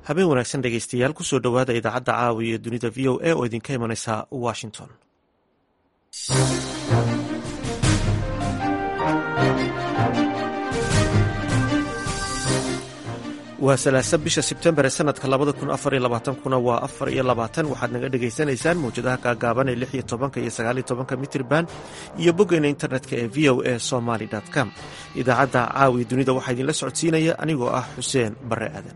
habeen wanaagsan dhegeystayaal kusoo dhowaada idaacadda caawi ee dunida v o a oo idinka imanaysa washington waa salaasa bisha sebtembar ee sanadka labada kun afar iyo labaatankuna waa afar iyo labaatan waxaad naga dhagaysanaysaan mawjadaha gaagaaban ee lix iyo tobanka iyo sagaaliyo tobanka mitrban iyo boggeena internetka ee v o a somaly com idaacadda caawi dunida waxaa idinla socodsiinaya anigoo ah xuseen bare aadan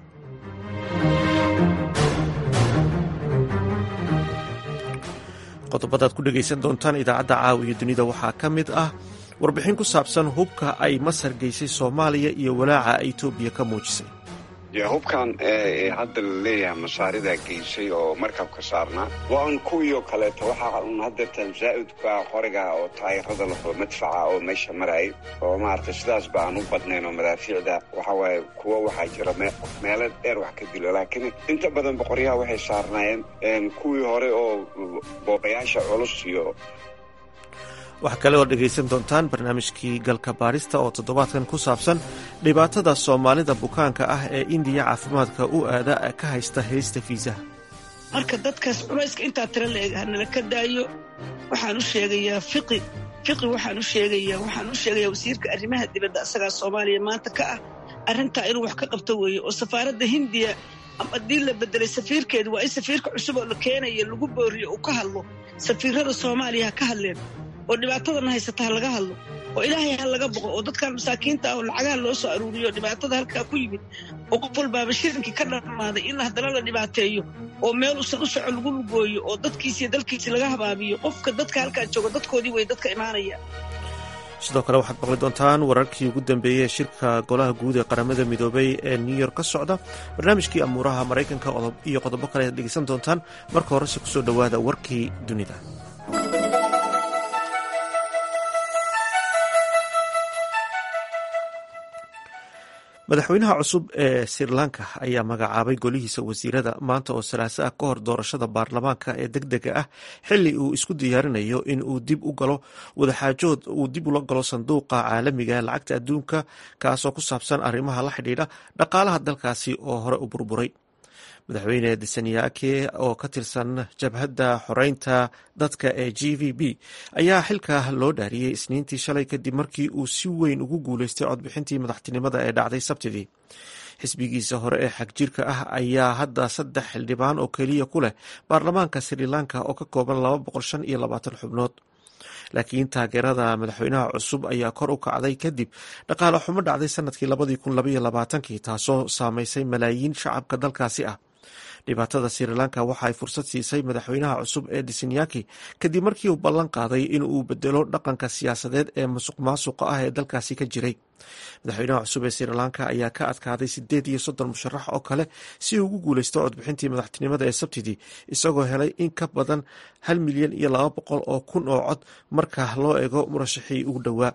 qodobadaad ku dhegaysan doontaan idaacadda caawiyo dunida waxaa ka mid ah warbixin ku saabsan hubka ay masar geysay soomaaliya iyo walaaca etoobiya ka muujisay hubkan hadda la leeyahay masaaridaa geysay oo markabka saarnaa waa un kuwiioo kaleeto waxaa un hadeertan zaa'idka qoriga oo taayirada laho madfaca oo meesha marayay oo maaragtay sidaas ba aan u badnayn oo madaafiicda waxawaaye kuwo waxaa jira meelo dheer wax ka dilo laakiin inta badan boqoryaha waxay saarnaayeen kuwii hore oo boobayaasha culus iyo waxaa kale oo dhegaysan doontaan barnaamijkii galka baarista oo toddobaadkan ku saabsan dhibaatada soomaalida bukaanka ah ee indiya caafimaadka u aada ka haysta haysta fiisaha marka dadkaas culayska intaa tira la eg hanala ka daayo waxaan u sheegayaa fiqi fiqi waxaan u sheegayaa waxaan u sheegayaa wasiirka arrimaha dibadda asagaa soomaaliya maanta ka ah arrintaa inuu wax ka qabto weeye oo safaaradda hindiya haddii la bedelay safiirkeedu waa in safiirka cusub oo la keenaya lagu booriyo uu ka hadlo safiirada soomaaliya ha ka hadleen oo dhibaatadana haysata ha laga hadlo oo ilaahay ha laga boqo oo dadkan masaakiinta ah oo lacagaha loo soo aruuriyo dhibaatada halkaa ku yimid oo qof walbaaba shirinkii ka dhammaaday in haddana la dhibaateeyo oo meel usan u soco lagu lugooyo oo dadkiisiiyo dalkiisii laga habaabiyo qofka dadka halkaa jooga dadkoodii way dadka imaanaya sidoo kale waxaad maqli doontaan wararkii ugu dambeeyey ee shirka golaha guud ee qaramada midoobay ee new york ka socda barnaamijkii amuuraha maraykanka iyo qodobo kale ayaad dhegeysan doontaan marka horese kusoo dhowaada warkii dunida madaxweynaha cusub ee sri lanka ayaa magacaabay golihiisa wasiirada maanta oo salaaso ah ka hor doorashada baarlamaanka ee deg dega ah xili uu isku diyaarinayo in uu dib u galo wadaxaajood uu dib ula galo sanduuqa caalamiga lacagta adduunka kaasoo ku saabsan arrimaha la xidhiidha dhaqaalaha dalkaasi oo hore u burburay madaxweyne desanyaake oo ka tirsan jabhadda xoreynta dadka ee g v b ayaa xilka loo dhaariyey isniintii shalay kadib markii uu si weyn ugu guuleystay codbixintii madaxtinimada ee dhacday sabtidii xisbigiisa hore ee xagjirka ah ayaa hadda saddex xildhibaan oo keliya ku leh baarlamaanka sri lanka oo ka kooban laba boqol shan iyo labaatan xubnood laakiin taageerada madaxweynaha cusub ayaa kor u kacday kadib dhaqaale xumo dhacday sanadkii labadii kun labaiyo labaatankii taasoo saameysay malaayiin shacabka dalkaasi ah dhibaatada sri lanka waxa ay fursad siisay madaxweynaha cusub ee disinyaki kadib markii uu ballan qaaday in uu bedelo dhaqanka siyaasadeed ee musuq maasuqa ah ee dalkaasi ka jiray madaxweynaha cusub ee sri lanka ayaa ka adkaaday sideed iyo soddon musharax oo kale si uu ugu guuleysto codbixintii madaxtinimada ee sabtidii isagoo helay in ka badan hal milyan iyo laba boqol oo kun oo cod marka loo eego murashaxii ugu dhowaa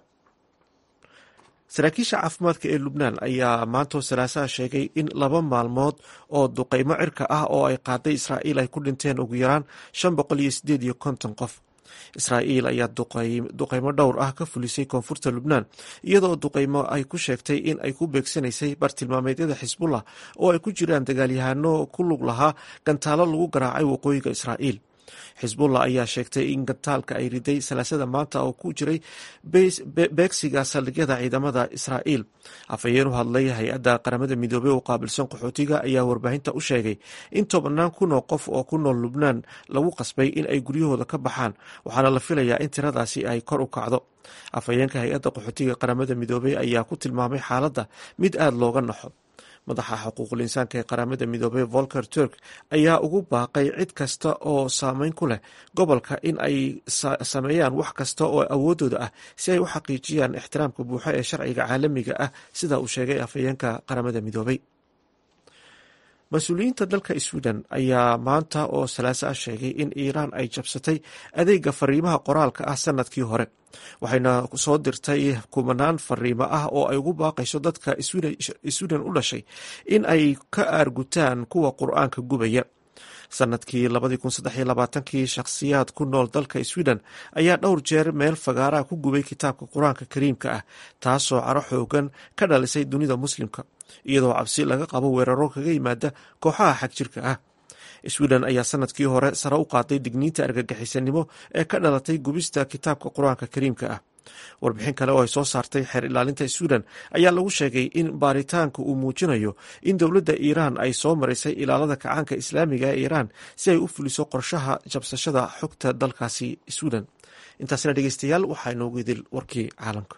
saraakiisha caafimaadka ee lubnaan ayaa maantoo salaasaha sheegay in laba maalmood oo duqeymo cirka ah oo ay qaaday israa'iil ay ku dhinteen ugu yaraan shan boqol iyo sideed iyo konton qof israa'iil ayaa duqeymo dhowr ah ka fulisay koonfurta lubnaan iyadoo duqeymo ay ku sheegtay in ay ku beegsanaysay bartilmaameedyada xisbullah oo ay ku jiraan dagaalyahano ku lug lahaa gantaalo lagu garaacay waqooyiga israa'iil xisbullah ayaa sheegtay in gantaalka ay riday salaasada maanta oo ku jiray beegsiga saldhigyada ciidamada israa'iil afhayeen u hadlay hay-adda qaramada midoobey oo qaabilsan qaxootiga ayaa warbaahinta u sheegay in tobannaan kun oo qof oo ku nool lubnaan lagu qasbay in ay guryahooda ka baxaan waxaana la filayaa in tiradaasi ay kor u kacdo afhayeenka hay-adda qaxootiga qaramada midoobey ayaa ku tilmaamay xaaladda mid aada looga naxo madaxa xuquuqul insaanka ee qaramada midoobey volker turk ayaa ugu baaqay cid kasta oo saameyn ku leh gobolka in ay sameeyaan wax kasta oo awoodooda ah si ay u xaqiijiyaan ixtiraamka buuxo ee sharciga caalamiga ah sida uu sheegay afhayeenka qaramada midoobey mas-uuliyiinta dalka sweden ayaa maanta oo salaaso ah sheegay in iiraan ay jabsatay adeega fariimaha qoraalka ah sanadkii hore waxayna soo dirtay kumanaan fariimo ah oo ay ugu baaqayso dadka sweden u dhashay in ay ka aargutaan kuwa qur-aanka gubaya sanadkii kii shakhsiyaad ku nool dalka sweden ayaa dhowr jeer meel fagaaraha ku gubay kitaabka qur-aanka kariimka ah taasoo caro xoogan ka dhalisay dunida muslimka iyadoo cabsi laga qabo weeraro kaga yimaada kooxaha xagjirka ah sweden ayaa sanadkii hore sare u qaaday digniinta argagixisanimo ee ka dhalatay gubista kitaabka qur-aanka kariimka ah warbixin kale oo ay soo saartay xeer ilaalinta sweden ayaa lagu sheegay in baaritaanka uu muujinayo in dowladda iiraan ay soo marisay ilaalada kacaanka islaamiga ee iiraan si ay u fuliso qorshaha jabsashada xogta dalkaasi sweden intaasna dhegeystayaal waxaa inoogu idil warkii caalamka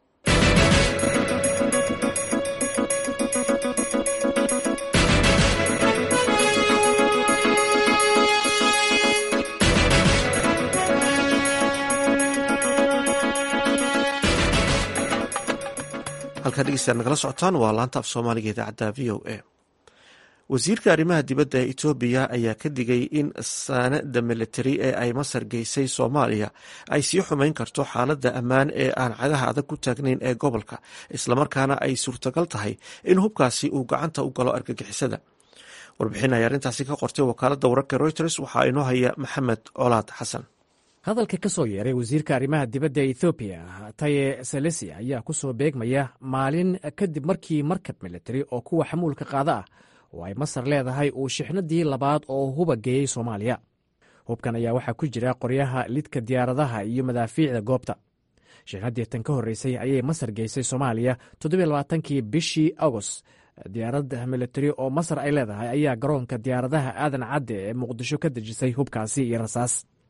halkaa dhegeystayaad nagala socotaan waa laanta af soomaaliga idaacadda v o a wasiirka arrimaha dibadda ee etoobiya ayaa ka digay in saanada militari ee ay masar geysay soomaaliya ay sii xumeyn karto xaaladda ammaan ee aan cagaha adag ku taagnayn ee gobolka islamarkaana ay suurtagal tahay in hubkaasi uu gacanta u galo argagixisada warbixin ay arrintaasi ka qortay wakaaladda wararka reuters waxaa inoo haya maxamed colaad xasan hadalka ka soo yeeray wasiirka arrimaha dibadda ee ethoobiya taye selesi ayaa ku soo beegmaya maalin kadib markii markab militari oo kuwa xamuulka qaada ah oo ay masar leedahay uu shixnadii labaad oo huba geeyey soomaaliya hubkan ayaa waxaa ku jira qoryaha lidka diyaaradaha iyo madaafiicda goobta shixnadii tan ka horreysay ayay masar geysay soomaaliya toddobaaatankii bishii agost diyaaradda militari oo masar ay leedahay ayaa garoonka diyaaradaha aadan cadde ee muqdisho ka dejisay hubkaasi iyo rasaas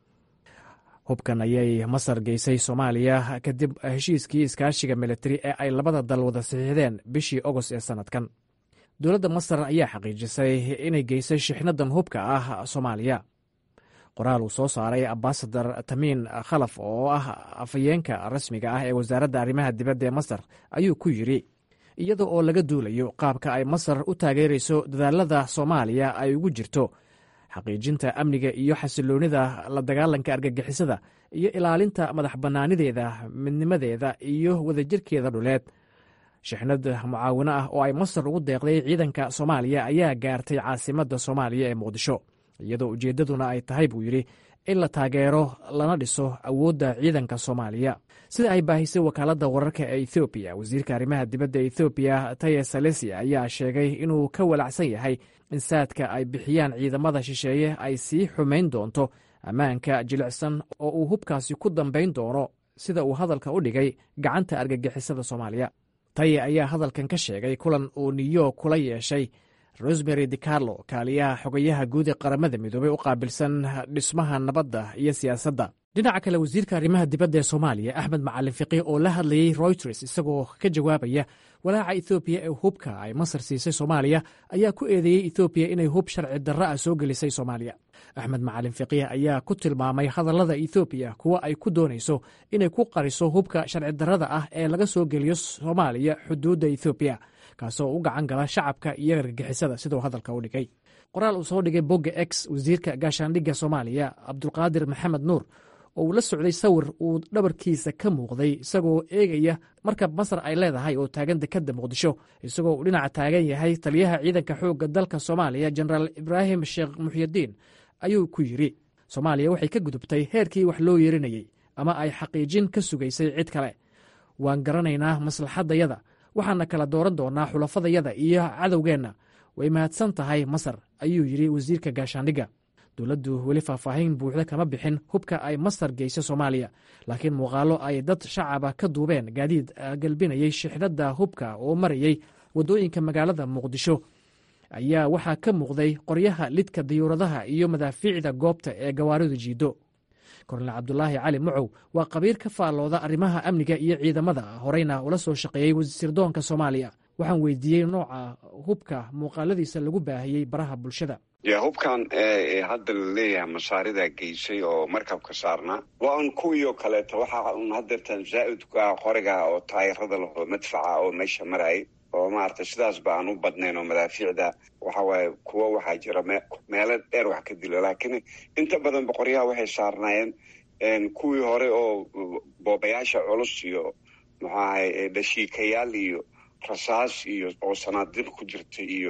hubkan ayay masar geysay soomaaliya kadib heshiiskii iskaashiga militari ee ay labada dal wada saxiixdeen bishii ogost ee sannadkan dowladda masar ayaa xaqiijisay inay geysay shixnadan hubka ah soomaaliya qoraal uu soo saaray ambasadar tamiin khalaf oo ah afhayeenka rasmiga ah ee wasaaradda arrimaha dibadda ee masar ayuu ku yidri iyada oo laga duulayo qaabka ay masar u taageerayso dadaalada soomaaliya ay ugu jirto xaqiijinta amniga iyo xasiloonida la dagaalanka argagixisada iyo ilaalinta madax bannaanideeda midnimadeeda iyo wadajirkeeda dhuleed shixnad mucaawino ah oo ay masar ugu deeqday ciidanka soomaaliya ayaa gaartay caasimadda soomaaliya ee muqdisho iyadoo ujeeddaduna ay tahay buu yidhi in la taageero lana dhiso awoodda ciidanka soomaaliya sida ay baahisay wakaaladda wararka ee ethoobiya wasiirka arrimaha dibadda ethoobiya taye salesi ayaa sheegay inuu ka walacsan yahay in saadka ay bixiyaan ciidamada shisheeye ay sii xumayn doonto ammaanka jilicsan oo uu hubkaasi ku dambayn doono sida uu hadalka u dhigay gacanta argagixisada soomaaliya taye ayaa hadalkan ka sheegay kulan uu new york kula yeeshay rosmary dicarlo kaaliyaha xogayaha guud ee qaramada midoobey u qaabilsan dhismaha nabadda iyo siyaasadda dhinaca kale wasiirka arrimaha dibadda ee soomaaliya axmed macalin fiqih oo la hadlayey royters isagoo ka jawaabaya walaaca ethoobiya ee hubka ay masar siisay soomaaliya ayaa ku eedeeyey ethoobiya inay hub sharci darra ah soo gelisay soomaaliya axmed macalin fiqih ayaa ku tilmaamay hadallada ethoobiya kuwa ay ku doonayso inay ku qariso hubka sharci darrada ah ee laga soo geliyo soomaaliya xuduudda ethoobiya kaasoo u gacan gala shacabka iyo argagixisada siduu hadalka u dhigay qoraal uu soo dhigay bogga x wasiirka gaashaandhigga soomaaliya cabdulqaadir maxamed nuur oo uu la socday sawir uu dhabarkiisa ka muuqday isagoo eegaya markab masar ay leedahay oo taagan dekadda muqdisho isagoo uu dhinaca taagan yahay taliyaha ciidanka xoogga dalka soomaaliya jenaraal ibraahim sheekh muxyidiin ayuu ku yidhi soomaaliya waxay ka gudubtay heerkii wax loo yeerinayey ama ay xaqiijin ka sugaysay cid kale waan garanaynaa maslaxaddayada waxaana kala dooran doonaa xulafadayada iyo cadowgeenna way mahadsan tahay masar ayuu yidhi wasiirka gaashaandhigga dowladdu weli faahfaahin buuxda kama bixin hubka ay masar geysa soomaaliya laakiin muuqaalo ay dad shacaba ka duubeen gaadiid galbinayay shixnadda hubka oo marayey waddooyinka magaalada muqdisho ayaa waxaa ka muuqday qoryaha lidka diyuuradaha iyo madaafiicda goobta ee gawaaridu jiido kornel cabdulaahi cali mucow waa qabiir ka faallooda arrimaha amniga iyo ciidamada horeyna ula soo shaqeeyey wasiirdoonka soomaaliya waxaan weydiiyey nooca hubka muuqaaladiisa lagu baahiyey baraha bulshada ya hubkan hadda la leeyahay masaaridaa geysay oo markabka saarnaa waa un kuwii oo kaleeto waxaa un hadeertan zaa'idka qoriga oo taayirada laho madfaca oo meesha marayay oo maaragtay sidaas ba aan u badnayn oo madaafiicda waxa waaye kuwo waxaa jira meelo dheer wax ka dilo laakiin inta badan boqoryaha waxay saarnaayeen kuwii hore oo boobayaasha culus iyo muxuu ahay dhashiikayaal iyo rasaas iyo oo sanaadiq ku jirta iyo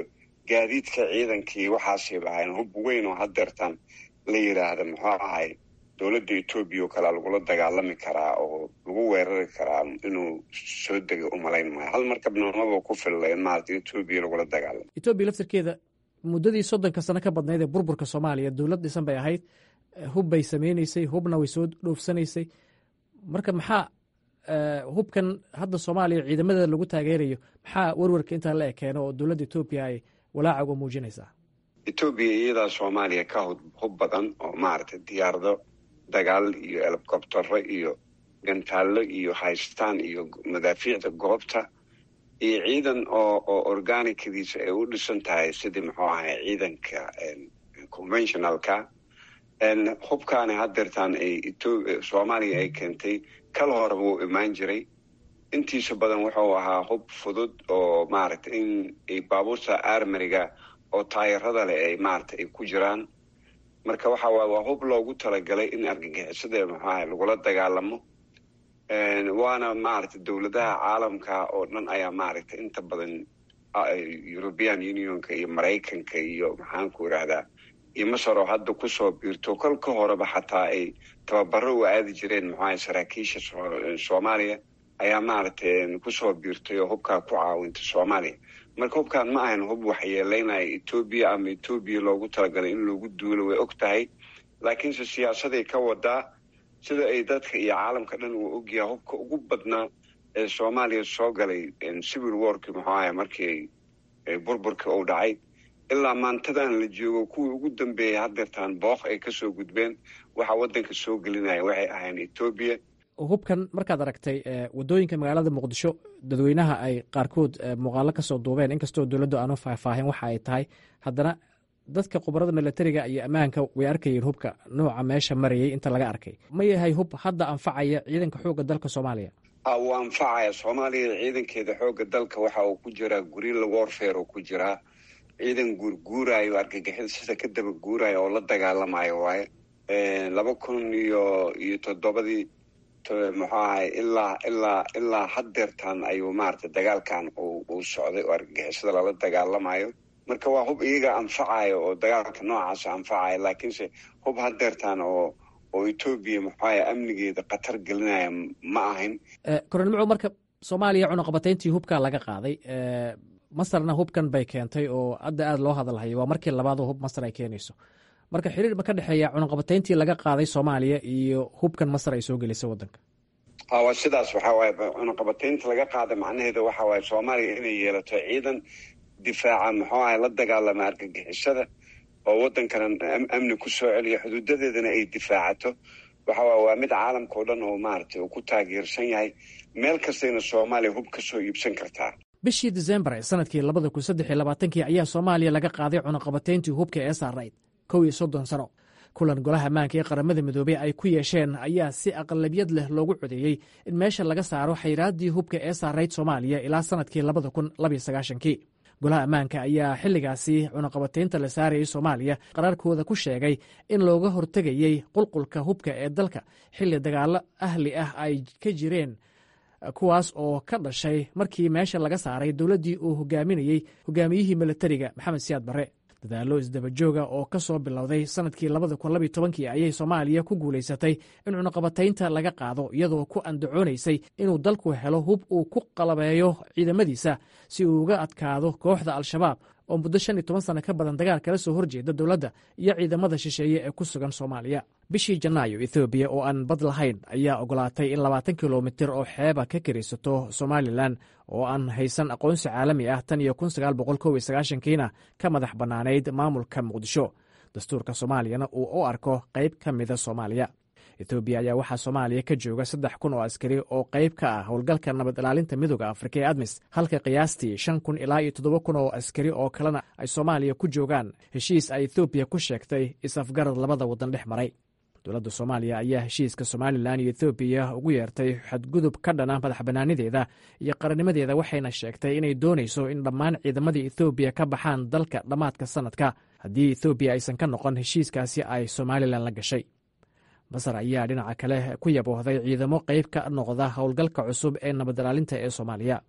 gaadiidka ciidankii waxaasay lahayn hub weyn oo hadeertan la yidhaahda muxuu ahay dowladda etoobiya oo kalea lagula dagaalami karaa oo lagu weerari karaa inuu soo dega umalayn maayo hal markabnimaba ku filla in maarata etoobiya lagula dagaalamo etoobiya laftirkeeda muddadii soddonka sano ka badnayd ee burburka soomaaliya dowlad dhisan bay ahayd hub bay sameyneysay hubna way soo dhoofsanaysay marka maxaa hubkan hadda soomaaliya ciidamada lagu taageerayo maxaa werwarka intaa la ekeeno oo dowladda etoobiya ay walaaca uga muujinaysaa etoobiya iyadaa soomaaliya ka hub badan oo maaragtay diyaarado dagaal iyo elcobtero iyo gantaallo iyo haystaan iyo madaafiicda goobta iyo ciidan oo oo organicadiisa ay u dhisan tahay sidii muxuu ahay ciidanka conventionalka hubkaani hadeertaan ay soomaaliya ay keentay kal horeba wuu imaan jiray intiisa badan wuxuu ahaa hub fudud oo maaragtay in baabuurta armariga oo taayarada leh ay maaragtay ay ku jiraan marka waxa waay waa hub loogu talagalay in argagixisada maxuaha lagula dagaalamo waana maaragtay dowladaha caalamka oo dhan ayaa maaragtay inta badan european unionka iyo maraykanka iyo maxaanku irahdaa iyo masar oo hadda kusoo biirto kol ka horeba xataa ay tababaro u aadi jireen maxuaha saraakiisha soomaaliya ayaa maaragtay kusoo biirtay oo hubkaa ku caawintay soomaaliya marka hubkaan ma ahan hub waxyeeleynaya etoobiya ama etoobiya loogu talagalay in loogu duulo way og tahay laakiinse siyaasaday ka wadaa sida ay dadka iyo caalamka dhan uu ogyaha hubka ugu badnaa ee soomaaliya soo galay civil warki muxuu ahay markii burburka uu dhacay ilaa maantadan la joogo kuwii ugu dambeeyay hadeertaan booq ay kasoo gudbeen waxa wadanka soo gelinaya waxay ahayn etoobiya hubkan markaad aragtay wadooyinka magaalada muqdisho dadweynaha ay qaarkood muuqaalo kasoo duubeen inkastoo dowladdu aanu faahfaahin waxa ay tahay haddana dadka khubarada milatariga iyo ammaanka way arkayeen hubka nooca meesha marayay inta laga arkay ma yahay hub hadda anfacaya ciidanka xoogga dalka soomaaliya wuu anfacaya soomaaliya ciidankeeda xoogga dalka waxa uu ku jiraa gurila warfare oo ku jiraa ciidan guurguurayo argagixida sida ka daba guuraya oo la dagaalamayo waaye laba kun iyo iyo toddobadii muxuu ahay ilaa ilaa ilaa hadeertaan ayuu maaragtay dagaalkan uu socday oo argagixisada lala dagaalamayo marka waa hub iyaga anfacayo oo dagaalka noocaasa anfacayo laakiinse hub hadeertaan oo oo etoobiya muxuaha amnigeeda khatar gelinaya ma ahayn koronimco marka soomaaliya cunaqabatayntii hubkaa laga qaaday masarna hubkan bay keentay oo hadda aada loo hadalhayo waa markii labaadoo hub masar ay keenayso marka xiriir ma ka dhexeeya cunaqabatayntii laga qaaday soomaaliya iyo hubkan masar ay soo gelisay wadanka waa sidaas waxaa waaye cunaqabataynta laga qaaday macnaheeda waxa waaye soomaaliya inay yeelato ciidan difaaca muxuu ahay la dagaalama argagixisada oo wadankana amni ku soo celiya xuduudadeedana ay difaacato waxa waay waa mid caalamka oo dhan oo maaragtay uu ku taageersan yahay meel kastayna soomaaliya hub ka soo iibsan kartaa bishii disembar ee sanadkii labada kun saddex iyo labaatankii ayaa soomaaliya laga qaaday cunaqabatayntii hubka ee saarayd kow iyo soddon sano kulan golaha ammaanka ee qaramada midoobey ay ku yeesheen ayaa si aqlabiyad leh loogu codeeyey in meesha laga saaro xayraaddii hubka ee saarayd soomaaliya ilaa sanadkii labada kun labaiyo sagaashankii golaha ammaanka ayaa xilligaasi cunaqabataynta la saarayay soomaaliya qaraarkooda ku sheegay in looga hortegayey qulqulka hubka ee dalka xilli dagaallo ahli ah ay ka jireen kuwaas oo ka dhashay markii meesha laga saaray dowladdii uu hogaaminayey hogaamiyihii milatariga maxamed siyaad barre dadaallo isdabajooga oo ka soo bilowday sanadkii labada kun labiyo tobankii ayay soomaaliya ku guulaysatay in cunaqabataynta laga qaado iyadoo ku andacoonaysay inuu dalku helo hub uu ku qalabeeyo ciidamadiisa si uu uga adkaado kooxda al-shabaab oo muddo shan iyo toban sano ka badan dagaal kala soo horjeeda dowladda iyo ciidamada shisheeye ee ku sugan soomaaliya bishii janaayo ethoobiya oo aan bad lahayn ayaa ogolaatay in labaatan kilomitir oo xeeba ka karaysato somalilan oo aan haysan aqoonsi caalami ah tan iyo kun sagaal boqol kow iyo sagaashankiina ka madax bannaanayd maamulka muqdisho dastuurka soomaaliyana uu u arko qayb ka mida soomaaliya etoobiya ayaa waxaa soomaaliya ka jooga saddex kun oo askari oo qayb ka ah howlgalka nabad ilaalinta midooda afrika ee admis halka qiyaastii shan kun ilaa iyo toddoba kun oo askari oo kalena ay soomaaliya ku joogaan heshiis ay ethoobiya ku sheegtay is-afgarad labada waddan dhex maray dowladda soomaaliya ayaa heshiiska somalilan iyo ethoobiya ugu yeertay xadgudub ka dhana madax bannaanideeda iyo qarannimadeeda waxayna sheegtay inay doonayso in dhammaan ciidamadii ethoobiya ka baxaan dalka dhammaadka sanadka haddii ethoobiya aysan ka noqon heshiiskaasi ay somalilan la gashay masar ayaa dhinaca kale ku yaboohday ciidamo qayb ka noqda howlgalka cusub ee nabad ilaalinta ee soomaaliya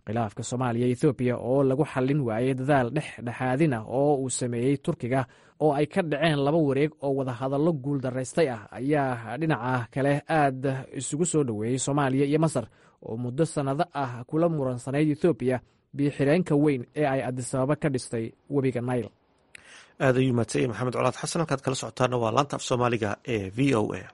khilaafka soomaaliya ethoobiya oo lagu xallin waayey dadaal dhexdhexaadin ah oo uu sameeyey turkiga oo ay ka dhaceen laba wareeg oo wadahadallo guul daraystay ah ayaa dhinaca kale aad isugu soo dhoweeyey soomaaliya iyo masar oo muddo sannado ah kula muransanayd ethoobiya biyo-xireenka weyn ee ay adisababa ka dhistay webiga nail aad ayuu madsanyay maxamed colaad xasan halkaad kala socotaana waa laanta af soomaaliga ee v o a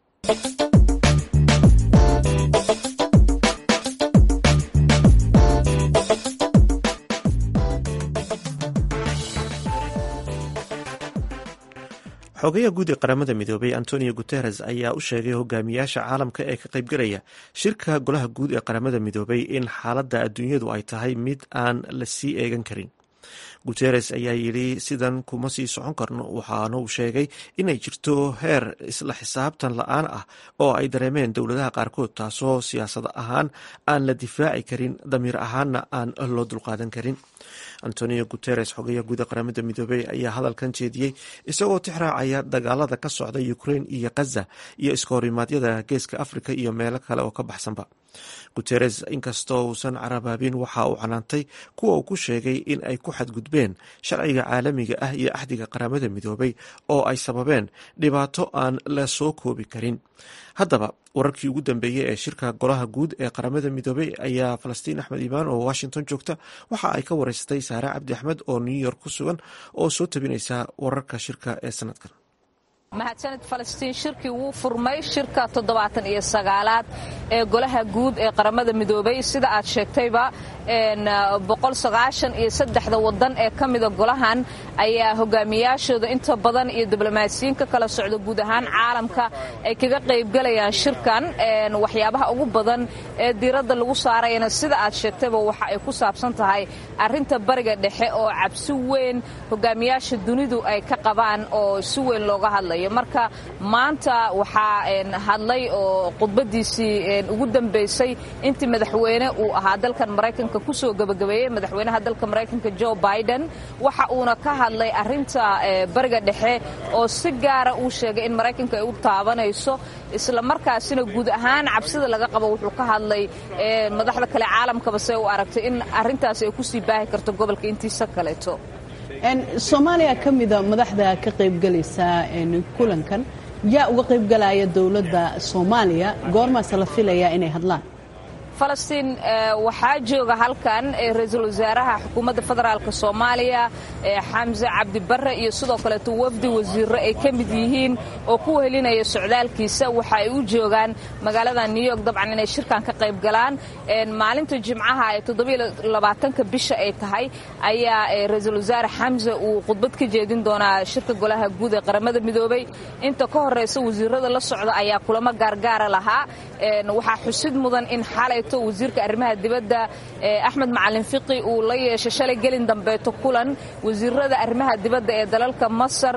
xogayaha guud ee qaramada midoobay antonio guteres ayaa u sheegay hogaamiyaasha caalamka ee ka qaybgalaya shirka golaha guud ee qaramada midoobay in xaaladda adduunyadu ay tahay mid aan la sii eegan karin guteres ayaa yidhi sidan kuma sii socon karno waxaana uu sheegay inay jirto heer isla xisaabtan la-aan ah oo ay dareemeen dowladaha qaarkood taasoo siyaasad ahaan aan la difaaci karin damiir ahaanna aan loo dulqaadan karin antonio guteres xogayaha guuda qaramada midoobey ayaa hadalkan jeediyey isagoo tixraacaya dagaalada ka socda ukrain iyo khaza iyo iskahorimadyada geeska afrika iyo meelo kale oo ka baxsanba guteres inkastoo uusan carabaabin waxa uu canaantay kuwa uu ku sheegay in ay ku xadgudbeen sharciga caalamiga ah iyo axdiga qaramada midoobay oo ay sababeen dhibaato aan la soo koobi karin haddaba wararkii ugu dambeeyey ee shirka golaha guud ee qaramada midoobey ayaa falastiin axmed iimaan oo washington joogta waxa ay ka wareysatay saare cabdi axmed oo new york ku sugan oo soo tabinaysa wararka shirka ee sanadkan mahadsanid falastiin shirkii wuu furmay shirka toddobaatan iyo sagaalaad ee golaha guud ee qaramada midoobay sida aad sheegtayba boqol sagaashan iyo saddexda wadan ee ka mida golahan ayaa hogaamiyaashooda inta badan iyo diblomaasiyiin ka kala socda guud ahaan caalamka ay kaga qaybgalayaan shirkan waxyaabaha ugu badan ee diiradda lagu saarayana sida aad sheegtayba waxa ay ku saabsan tahay arrinta bariga dhexe oo cabsi weyn hogaamiyaasha dunidu ay ka qabaan oo si weyn looga hadlayo marka maanta waxaa hadlay oo khudbadiisii ugu dambaysay intii madaxweyne uu ahaa dalkan maraykanka kusoo gabagabeeyey madaxweynaha dalka maraykanka jo biden waxa uuna ka hadlay arinta bariga dhexe oo si gaara uu sheegay in maraykanka ay u taabanayso isla markaasina guud ahaan cabsida laga qabo wuxuu ka hadlay madaxda kale caalamkaba se u aragtay in arintaas ay kusii baahi karto gobolka intiisa kaleeto soomaaliya ka mida madaxda ka qaybgalaysa kulankan yaa uga qaybgalaya dowladda soomaaliya goormaase la filayaa inay hadlaan falastiin waxaa jooga halkan ra-iisul wasaaraha xukuumadda federaalk soomaaliya xamse cabdibare iyo sidoo kaleeto wafdi wasiiro ay ka mid yihiin oo ku helinaya socdaalkiisa waxa ay u joogaan magaalada new york dabcan inay shirkan ka qayb galaan maalinta jimcaha ee toddobaatanka bisha ay tahay ayaa ra-iisul wasaare xamse uu khudbad ka jeedin doonaa shirka golaha guud ee qaramada midoobay inta ka horeysa wasiirada la socda ayaa kulamo gaargaara lahaa waxaa xusid mudan in xalay wasiirka arrimaha dibadda axmed macalin fiqi uu la yeeshay shalay gelin dambeeto kulan wasiirada arrimaha dibadda ee dalalka masar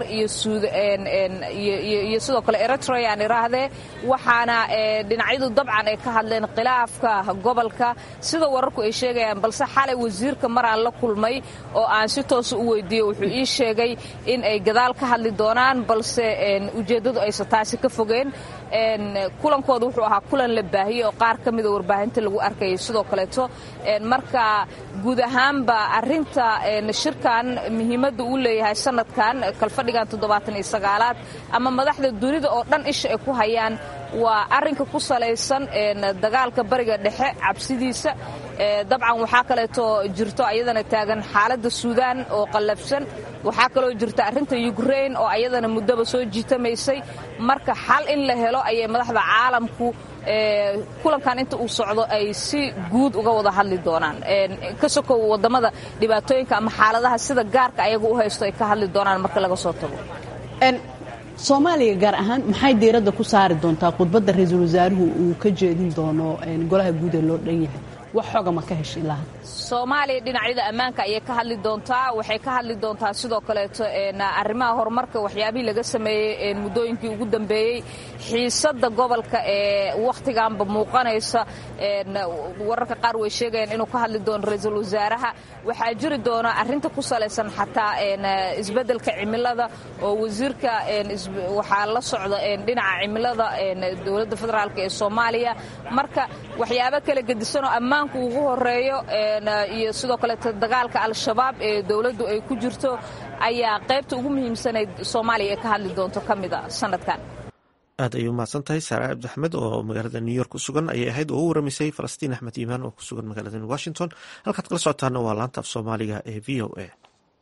iyo sidoo kale eritrea aan iraahdee waxaana dhinacyadu dabcan ay ka hadleen khilaafka gobolka sida wararku ay sheegayaan balse xalay wasiirka maraan la kulmay oo aan si toosa u weydiiyey wuxuu ii sheegay in ay gadaal ka hadli doonaan balse ujeeddadu aysan taasi ka fogeen kulankooda wuxuu ahaa kulan la baahiyey oo qaar ka mida warbaahinta lagu arkayay sidoo kaleeto marka guud ahaanba arinta shirkan muhiimadda uu leeyahay sanadkan kalfadhigan toddobaatan iyo sagaalaad ama madaxda dunida oo dhan isha ay ku hayaan waa arinka ku salaysan dagaalka bariga dhexe cabsidiisa dabcan waxaa kaleeto jirto ayadana taagan xaaladda suudaan oo qallafsan waxaa kaloo jirta arrinta yukrain oo ayadana muddaba soo jiitamaysay marka xal in la helo ayay madaxda caalamku kulankan inta uu socdo ay si guud uga wada hadli doonaan ka sokow wadamada dhibaatooyinka ama xaaladaha sida gaarka ayaga u haysto ay ka hadli doonaan marka laga soo tago soomaaliya gaar ahaan maxay diiradda ku saari doontaa khudbadda ra-iisul wasaaruhu uu ka jeedin doono golaha guud ee loo dhan yahay wax xoga ma ka heshay ilaa soomaaliya dhinacyada ammaanka ayay ka hadli doontaa waxay ka hadli doontaa sidoo kaleeto arrimaha horumarka waxyaabihii laga sameeyey muddooyinkii ugu dambeeyey xiisadda gobolka ee wakhtiganba muuqanaysa wararka qaar way sheegayaan inuu ka hadli doono ra-iisul wasaaraha waxaa jiri doona arrinta ku salaysan xataa isbeddelka cimilada oo wasiirka waxaa la socda dhinaca cimilada dowladda federaalk ee soomaaliya marka waxyaabo kala gedisanoo ammaan ammaanka ugu horeeyo iyo sidoo kaleeto dagaalka al-shabaab ee dowladdu ay ku jirto ayaa qaybta ugu muhiimsanayd soomaaliya ee ka hadli doonto ka mid a sanadkan aad ayay umahadsan tahay saare cabdi axmed oo magaalada new york ku sugan ayay ahayd oo u waramisay falastiin axmed iimaan oo ku sugan magaalada washington halkaad kala socotaana waa laanta af soomaaliga ee v o a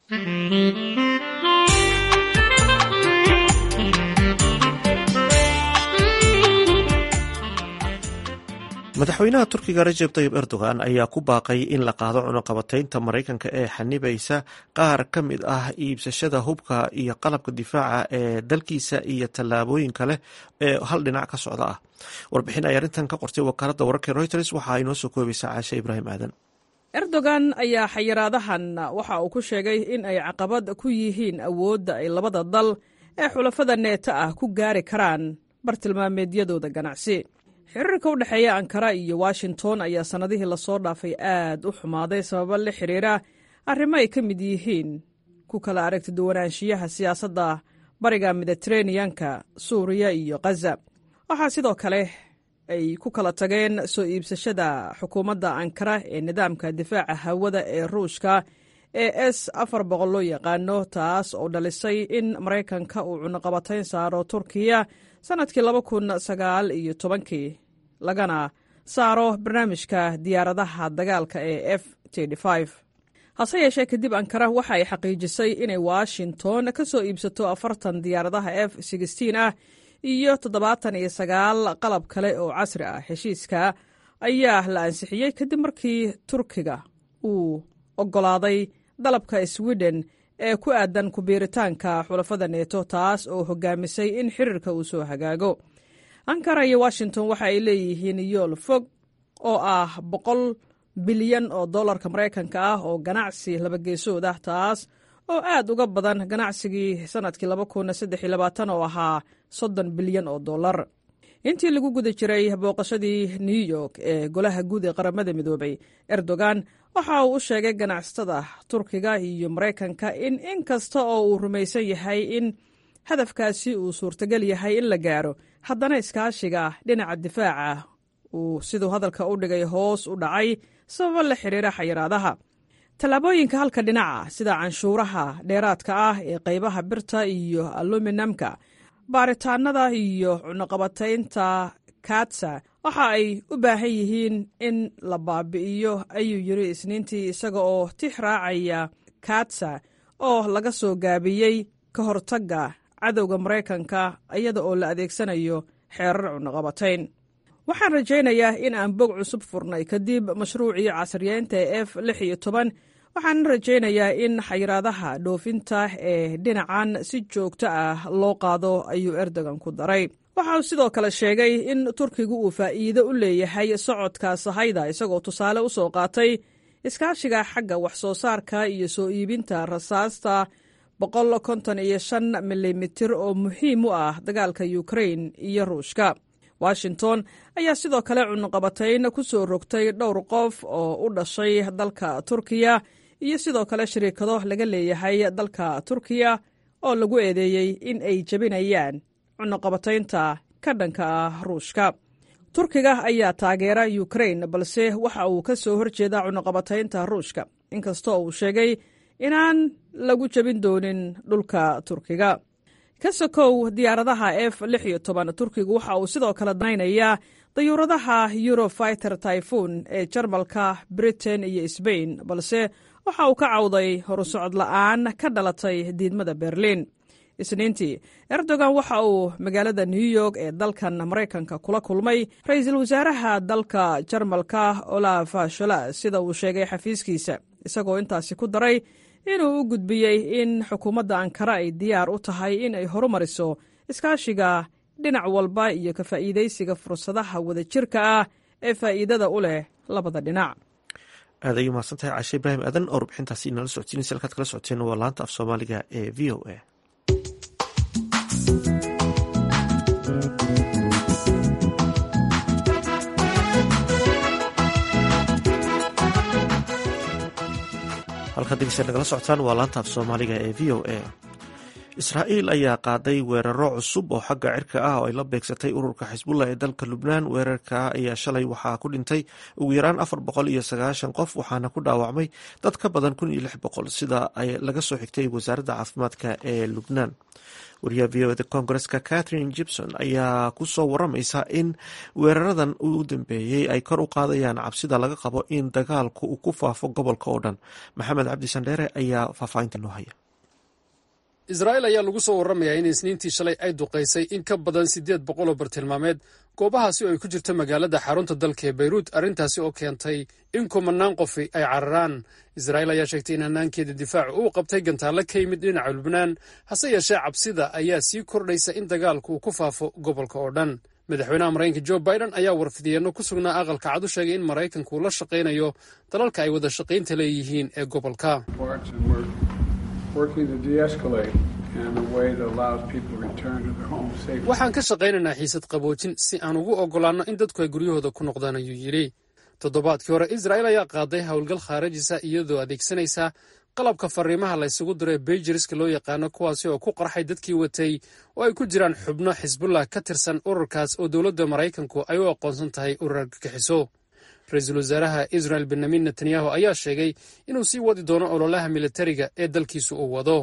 madaxweynaha turkiga rajeb tayib erdogan ayaa ku baaqay in la qaado cunuqabataynta maraykanka ee xanibaysa qaar ka mid ah iibsashada hubka iyo qalabka difaaca ee dalkiisa iyo tallaabooyin kale ee hal dhinac ka socda ah warbixin ay arrintan ka qortay wakaaladda wararka reuters waxa ay noo soo koobaysaa caashe ibraahim aadan erdogan ayaa xayiraadahan waxa uu ku sheegay in ay caqabad ku yihiin awoodda ay labada dal ee xulafada neeta ah ku gaari karaan bartilmaameedyadooda ganacsi xiriirka u dhexeeya ankara iyo washington ayaa sannadihii lasoo dhaafay aad u xumaaday sababo la xiriira arrimo ay ka mid yihiin ku kala aragti duwanaanshiyaha siyaasadda bariga mediteraneanka suuriya iyo khaza waxaa sidoo kale ay ku kala tageen soo iibsashada xukuumadda ankara ee nidaamka difaaca hawada ee ruushka ee s afar boqol loo yaqaano taas oo dhalisay in maraykanka uu cunuqabatayn saaro turkiya sannadkii laba kun sagaal iyo tobankii lagana saaro barnaamijka diyaaradaha dagaalka ee f hase yeeshee kadib ankara waxa ay xaqiijisay inay washington ka soo iibsato afartan diyaaradaha f ah iyo toddobaatan iyo sagaal qalab kale oo casri ah heshiiska ayaa la ansixiyey kadib markii turkiga uu oggolaaday dalabka sweden ee ku aadan kubiiritaanka xulafada neeto taas oo hogaamisay in xiriirka uu soo hagaago ankara iyo washington waxa ay leeyihiin yool fog oo ah boqol bilyan oo dollarka maraykanka ah oo ganacsi labageesood ah taas oo aad uga badan ganacsigii sannadkii oo ahaa soddon bilyan oo dollar intii lagu guda jiray booqashadii new york ee golaha guud ee qaramada midoobay erdogan waxa uu u sheegay ganacsatada turkiga iyo maraykanka in in kasta oo uu rumaysan yahay in hadafkaasi uu suurtagal yahay in la gaaro haddana iskaashiga dhinaca difaaca uu siduu hadalka u dhigay hoos u dhacay sababo la xiriira xayiraadaha tallaabooyinka halka dhinaca sida canshuuraha dheeraadka ah ee qaybaha birta iyo aluminamka baaritaanada iyo cunuqabataynta katsa waxa ay u baahan yihiin in la baabi'iyo ayuu yiri isniintii isaga oo tix raacaya katsa oo laga soo gaabiyey ka hortagga cadowga maraykanka iyada oo la adeegsanayo xeerar cunuqabatayn waxaan rajaynayaa in aan bog cusub furnay kadib mashruucii casriyeynta ee f lix iyo toban waxaan rajaynayaa in xayiraadaha dhoofinta ee dhinacan si joogto ah loo qaado ayuu erdogan ku daray waxa uu sidoo kale sheegay in turkigu uu faa'iido u leeyahay socodka sahayda isagoo tusaale u soo qaatay iskaashiga xagga wax soo saarka iyo soo iibinta rasaasta boqol konton iyo shan milimitir oo muhiim u ah dagaalka ukrain iyo ruushka washington ayaa sidoo kale cunuqabatayn ku soo rogtay dhowr qof oo u dhashay dalka turkiya iyo sidoo kale shariikado laga leeyahay dalka turkiya oo lagu eedeeyey in ay jebinayaan cunuqabataynta ka dhanka ah ruushka turkiga ayaa taageera ukrain balse waxa uu ka soo horjeedaa cunuqabataynta ruushka inkastoo uu sheegay inaan lagu jebin doonin dhulka turkiga ka sokow diyaaradaha f lix iyo toban turkigu waxa uu sidoo kale danaynayaa dayuuradaha eurofiter typhoon ee jarmalka britain iyo sbain balse waxa uu ka cawday horusocod la'aan ka dhalatay diidmada berliin isniintii erdogan waxa uu magaalada new york ee dalkan maraykanka kula kulmay ra-iisul wasaaraha dalka jarmalka olaf shola sida uu sheegay xafiiskiisa isagoo intaasi ku daray inuu u gudbiyey in xukuumadda ankara ay diyaar u tahay in ay horumariso iskaashiga dhinac walba iyo ka faa'iidaysiga fursadaha wadajirka ah ee faa'iidada u leh labada dhinac aad ayuu mahadsantahay caashe ibraahim aadan oo rubixintaasi inala socotiinaysa halkaad kala socoteen waa laanta af soomaaliga ee v o a halkaad degeysa nagala socotaan waa laanta af soomaaliga ee v o a israa'iil ayaa qaaday weeraro cusub oo xagga cirka ah oo ay la beegsatay ururka xisbullah ee dalka lubnaan weerarka ayaa shalay waxaa ku dhintay ugu yaraan afar boqol iyo sagaashan qof waxaana ku dhaawacmay dad ka badan kun iyo lix boqol sida ay laga soo xigtay wasaaradda caafimaadka ee lubnaan wariyaha v o da koongareska catherine gibson ayaa ku soo waramaysa in weeraradan u dambeeyey ay kor u qaadayaan cabsida laga qabo in dagaalku uu ku faafo gobolka oo dhan maxamed cabdi sandheere ayaa faahfaahinta noo haya israa'iil ayaa lagu soo warramayaa in isniintii shalay ay duqaysay in ka badan siddeed boqol oo bartilmaameed goobahaasi oo ay ku jirto magaalada xarunta dalka ee bayruut arrintaasi oo keentay in kumanaan qofi ay cararaan israa'iil ayaa sheegtay in hanaankeeda difaacu uu qabtay gantaallo ka yimid dhinaca lubnaan hase yeeshee cabsida ayaa sii kordhaysa in dagaalku uu ku faafo gobolka oo dhan madaxweynaha maraykanka jo biden ayaa warfidiyeenno ku sugnaa aqalka cad u sheegay in maraykanku uu la shaqaynayo dalalka ay wada shaqaynta leeyihiin ee gobolka waxaan ka shaqaynaynaa xiisad qaboojin si aan ugu oggolaanno in dadku ay guryahooda ku noqdaan ayuu yidhi toddobaadkii hore israa'iil ayaa qaaday howlgal khaarajisa iyadoo adeegsanaysa qalabka fariimaha la ysugu diro ee beijiriska loo yaqaano kuwaasi oo ku qarxay dadkii watay oo ay ku jiraan xubno xisbullah ka tirsan ururkaas oo dowladda maraykanku ay u aqoonsan tahay urur argagixiso ra-iisul wasaaraha israel benyamin netanyahu ayaa sheegay inuu sii wadi doono ololaha militariga ee dalkiisu uu wado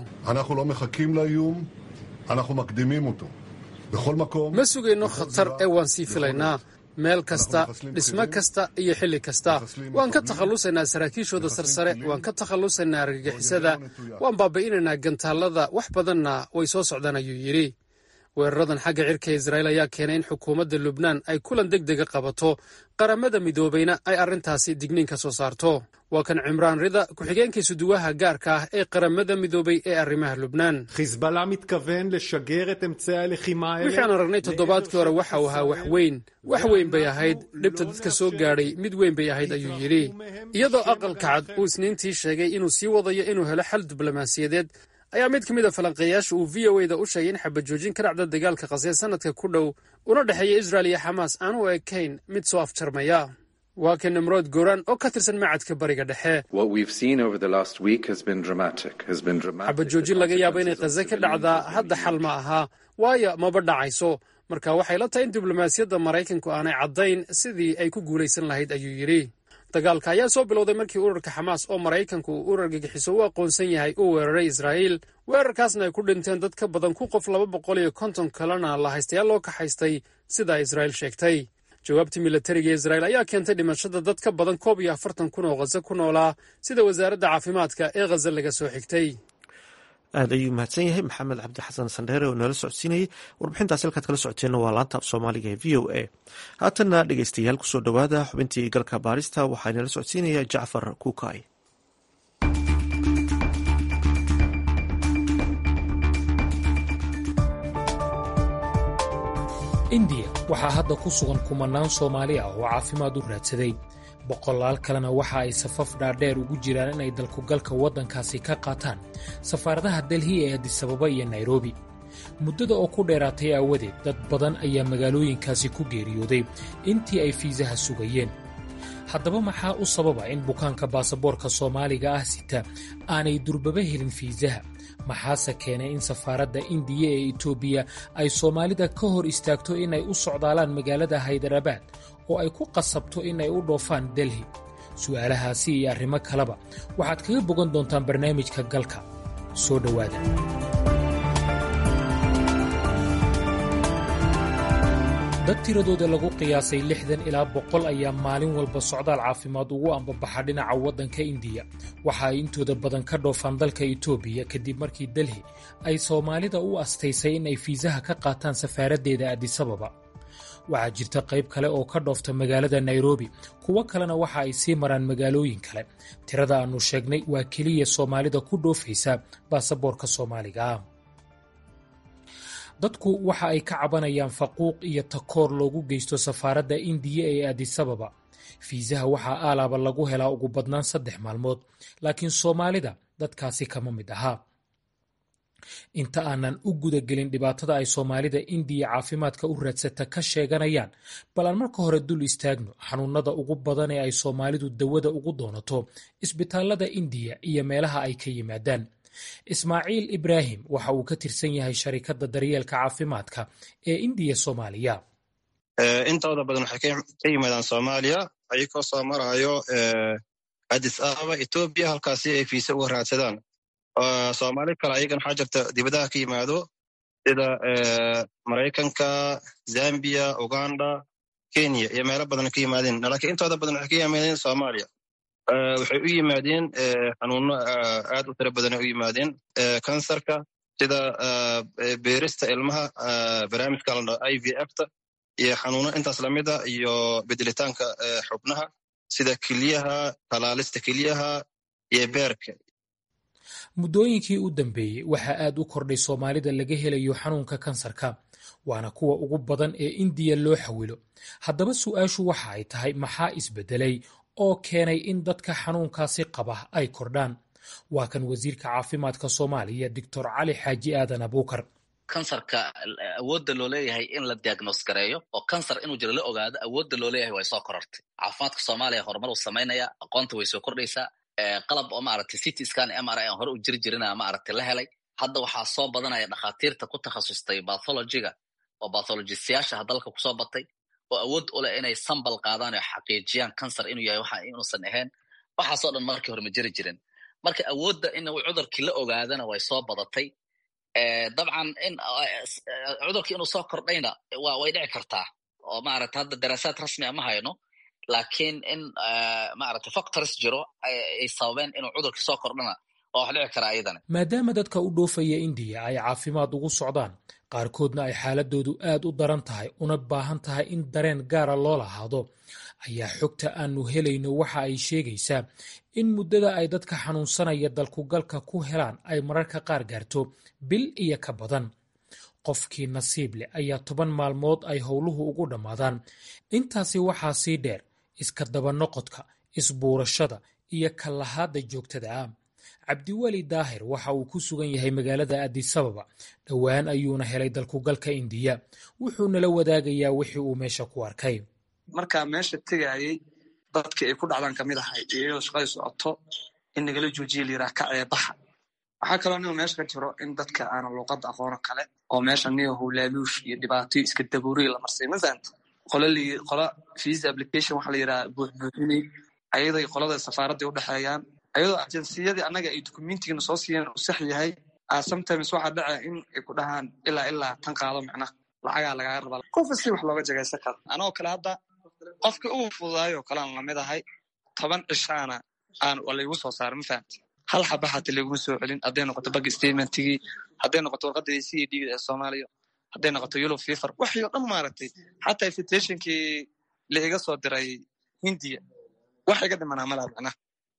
ma sugayno khatar ee waan sii filaynaa meel kasta dhismo kasta iyo xilli kasta waan ka takhallusaynaa saraakiishooda sarsare waan ka takhallusaynaa argagixisada waan baabi'inaynaa gantaallada wax badanna way soo socdaan ayuu yidhi weeraradan xagga cirka israa'iil ayaa keenay in xukuumadda lubnaan ay kulan deg dega qabato qaramada midoobayna ay arrintaasi digniin ka soo saarto waa kan cimraan rida ku-xigeenkii suduwaha gaarka ah ee qaramada midoobay ee arrimaha lubnaan waxaan aragnay toddobaadkii hore waxa uu ahaa wax weyn wax weyn bay ahayd dhibta dadka soo gaadhay mid weyn bay ahayd ayuu yidhi iyadoo aqalka cad uu isniintii sheegay inuu sii wadayo inuu helo xal diblomaasiyadeed ayaa mid ka mid a falanqeeyaasha uu v o e da u sheegay in xabajoojin ka dhacda dagaalka qasee sanadka ku dhow una dhexeeya israel iyo xamaas aan u ekayn mid soo afjarmaya waa kan nimrood goran oo ka tirsan macadka bariga dhexe xabajoojin laga yaabo inay khaze ka dhacdaa hadda xal ma aha waayo maba dhacayso marka waxay la tahay in diblomaasiyadda maraykanku aanay caddayn sidii ay ku guulaysan lahayd ayuu yidhi dagaalka ayaa soo bilowday markii ururka xamaas oo maraykanku uu urar gagixiso u aqoonsan yahay uu weeraray israa'iil weerarkaasna ay ku dhinteen dad ka badan ku qof laba boqol iyo konton kalena la haystayaal loo kaxaystay sida israa'iil sheegtay jawaabtii militariga israa'iil ayaa keentay dhimashada dad ka badan koob iyo afartan kun oo khaze ku noolaa sida wasaaradda caafimaadka ee khaze laga soo xigtay aad ayuu mahadsan yahay maxamed cabdi xasan sandheere oo noola socodsiinayay warbixintaas halkaad kala socoteenna waa laanta af soomaaliga ee v o a haatanna dhegeystayaal kusoo dhowaada xubintii galka baarista waxaa inala socodsiinaya jacfar kuukay indiya waxaa hadda ku sugan kumanaan soomaali ah oo caafimaad u raadsaday boqolaal kalena waxa ay safaf dhaadheer ugu jiraan inay dalkugalka waddankaasi ka qaataan safaaradaha delhi ee adisababa iyo nairobi muddada oo ku dheeraatay aawadeed dad badan ayaa magaalooyinkaasi ku geeriyooday intii ay fiisaha sugayeen haddaba maxaa u sababa in bukaanka baasaboorka soomaaliga ah sita aanay durbaba helin fiisaha maxaase keenay in safaaradda indiya ee etoobiya ay soomaalida ka hor istaagto inay u socdaalaan magaalada haydarabaad oo ay ku qasabto inay u dhoofaan delhi su'aalahaasi iyo arrimo kaleba waxaad kaga bogan doontaan barnaamijka galka soo dhowaada dad tiradooda lagu qiyaasay lixdan ilaa boqol ayaa maalin walba socdaal caafimaad ugu ambabaxa dhinaca waddanka indiya waxa ay intooda badan ka dhoofaan dalka etoobiya kadib markii delhi ay soomaalida u astaysay in ay fiisaha ka qaataan safaaraddeeda adisababa waxaa jirta qayb kale oo ka dhoofta magaalada nairobi kuwo kalena waxa ay sii maraan magaalooyin kale tirada aannu sheegnay waa keliya soomaalida ku dhoofaysa baasaboorka soomaaliga ah dadku waxa ay ka cabanayaan faquuq iyo takoor loogu geysto safaaradda indiya ee adisababa fiisaha waxaa aalaaba lagu helaa ugu badnaan saddex maalmood laakiin soomaalida dadkaasi kama mid ahaa inta aanan u gudagelin dhibaatada ay soomaalida indiya caafimaadka u raadsata ka sheeganayaan bal aan marka hore dul istaagno xanuunada ugu badan ee ay soomaalidu dawada ugu doonato isbitaallada indiya iyo meelaha ay ka yimaadaan ismaaciil ibraahim waxa uu ka tirsan yahay sharikadda daryeelka caafimaadka ee indiya soomaaliya intooda badan waxay ka yimaadaan soomaaliya ayagoo soo marayo adis ababa etoobiya halkaasi ay fiisa uga raadsadaan soomaali kale ayagan waxaa jirta dibadaha ka yimaado sida maraykanka zambiya uganda kenya iyo meelo badan ka yimaadeen laakiin intooda badan waxay ka yimaadeen soomaaliya waxay u yimaadeen xanuuno aad u tiro badan ay u yimaadeen kansarka sida beerista ilmaha barnaamijka la i v fta iyo xanuuno intaas lamida iyo bedelitaanka xubnaha sida keliyaha talaalista keliyaha iyo beerka muddooyinkii u dambeeyey waxaa aad u kordhay soomaalida laga helayo xanuunka kansarka waana kuwa ugu badan ee indiya loo xawilo haddaba su'aashu waxa ay tahay maxaa isbedelay oo keenay in dadka xanuunkaasi qaba ay kordhaan waa kan wasiirka caafimaadka soomaaliya doctor cali xaaji aadan abuukar kansarka awoodda loo leeyahay in la diagnos gareeyo oo kansar inuu jiro la ogaado awoodda loo leeyahay way soo korortay caafimaadka soomaaliya horumar uu samaynaya aqoonta way soo kordhaysaa qalab oo maaragtay city scan m r i aan hore u jiri jirina maaragtay la helay hadda waxaa soo badanaya dhakhaatiirta ku takhasustay bathologiga oo bathologistayaasha dalka kusoo batay oo awood u leh inay sambal qaadaan oo xaqiijiyaan kansar inuu yahay waxa inuusan ahayn waxaasoo dhan markii hore ma jiri jirin marka awoodda in cudurkii la ogaadana way soo badatay dabcan in cudurkii inuu soo kordhayna wa way dhici kartaa oo maaragta hadda daraasaad rasmia ma hayno laakiin in maaragta factors jiro ay sababeen inuu cudurkii soo kordhana waa wax dhici karaa iyadana maadaama dadka u dhoofaya indiya ay caafimaad ugu socdaan qaarkoodna ay xaaladoodu aad u daran tahay una baahan tahay in dareen gaara loo lahaado ayaa xogta aanu helayno waxa ay sheegaysaa in muddada ay dadka xanuunsanaya dalkugalka ku helaan ay mararka qaar gaarto bil iyo ka badan qofkii nasiib leh ayaa toban maalmood ay howluhu ugu dhammaadaan intaasi waxaa sii dheer iska dabanoqodka isbuurashada iyo kallahaadda joogtada ah cabdiweli daahir waxa uu ku sugan yahay magaalada adisababa dhowaan ayuuna helay dalkugalka indiya wuxuunala wadaagayaa wixii uu meesha ku arkay markaa meesha tegayay dadkii ay ku dhacdaan kamid ahay iyadoo shaqadii socoto in nagala joojiya layiraha ka ceebaxa waxaa kaloo nigo meesha ka jiro in dadka aana luuqadda aqoono kale oo meesha nigo howlaaluush iyo dhibaatoyo iska dabuuriy la marsay ma fahanta qola visa application waxaa la yidhaha buuxbuuxinay ayaday qolada safaaradday u dhexeeyaan ayadoo ageensiyadii annaga ay dukumentigana soo siiyeen uu sax yahay sometimes waxaa dhaca in ay ku dhahaan ilaa ilaa tan qaado macnaha lacagaa lagaaga rabaa qofa si wax looga jagaysan karo anoo kale hadda qofka ugu fududaayo kale aan lamid ahay toban cishaana aan laygu soo saaray ma fahamti hal xaba xata layguma soo celin hadday noqoto bag statementigii hadday noqoto warqadii c d ee soomaaliya hadday noqoto yulub fifer waxii oo dhan maaragtay xataa invitationkii la iga soo diray hindiya wax iga dhimanaa malaa macnaha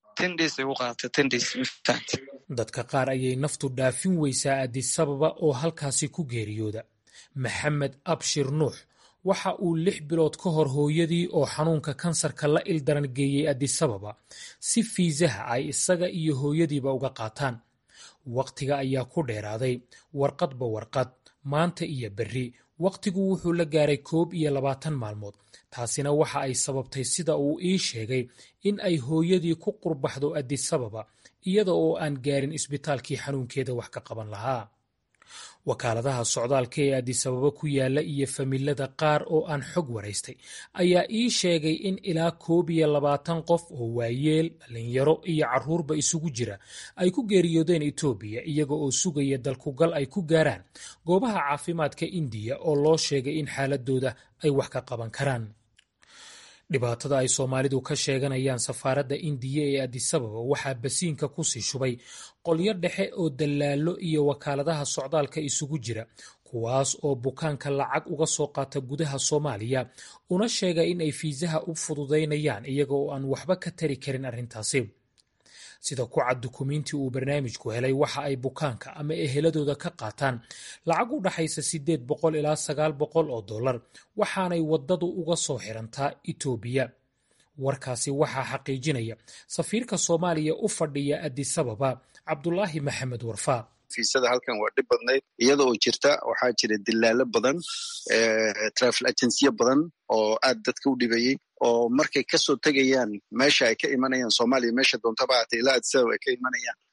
dadka qaar ayay naftu dhaafin weysaa adisababa oo halkaasi ku geeriyooda maxamed abshir nuux waxa uu lix bilood ka hor hooyadii oo xanuunka kansarka la ildaran geeyey adisababa si fiisaha ay isaga iyo hooyadiiba uga qaataan wakhtiga ayaa ku dheeraaday warqadba warqad maanta iyo berri wakhtigu wuxuu la gaaray koob iyo labaatan maalmood taasina waxa ay sababtay sida uu ii sheegay in ay hooyadii ku qurbaxdo adisababa iyada oo aan gaarin isbitaalkii xanuunkeeda wax ka qaban lahaa wakaaladaha socdaalka ee adisababa ku yaala iyo familada qaar oo aan xog waraystay ayaa ii sheegay in ilaa koob iyo labaatan qof oo waayeel dhalinyaro iyo carruurba isugu jira ay ku geeriyoodeen etoobiya iyaga oo sugaya dalkugal ay ku gaaraan goobaha caafimaadka indiya oo loo sheegay in xaaladooda ay wax ka qaban karaan dhibaatada ay soomaalidu ka sheeganayaan safaaradda indiya ee adisababa waxaa basiinka kusii shubay qolyo dhexe oo dallaallo iyo wakaaladaha socdaalka isugu jira kuwaas oo bukaanka lacag uga soo qaata gudaha soomaaliya una sheega in ay fiisaha u fududaynayaan iyaga oo aan waxba ka tari karin arrintaasi sida ku cad dukumiintii uu barnaamijku helay waxa ay bukaanka ama eheladooda ka qaataan lacag u dhaxaysa siddeed boqol ilaa sagaal boqol oo dollar waxaanay waddadu uga soo xirantaa etoobiya warkaasi waxaa xaqiijinaya safiirka soomaaliya u fadhiya adisababa cabdulaahi maxamed warfaa fiisada halkan waa dhib badnayd iyada oo jirta waxaa jira dilaalo badan travel agensiyo badan oo aad dadka u dhibayey oo markay kasoo tegayaan meesha ay ka imanayaan soomaaliya meesha doontaba hata ilaa adisabab ay ka imanayaan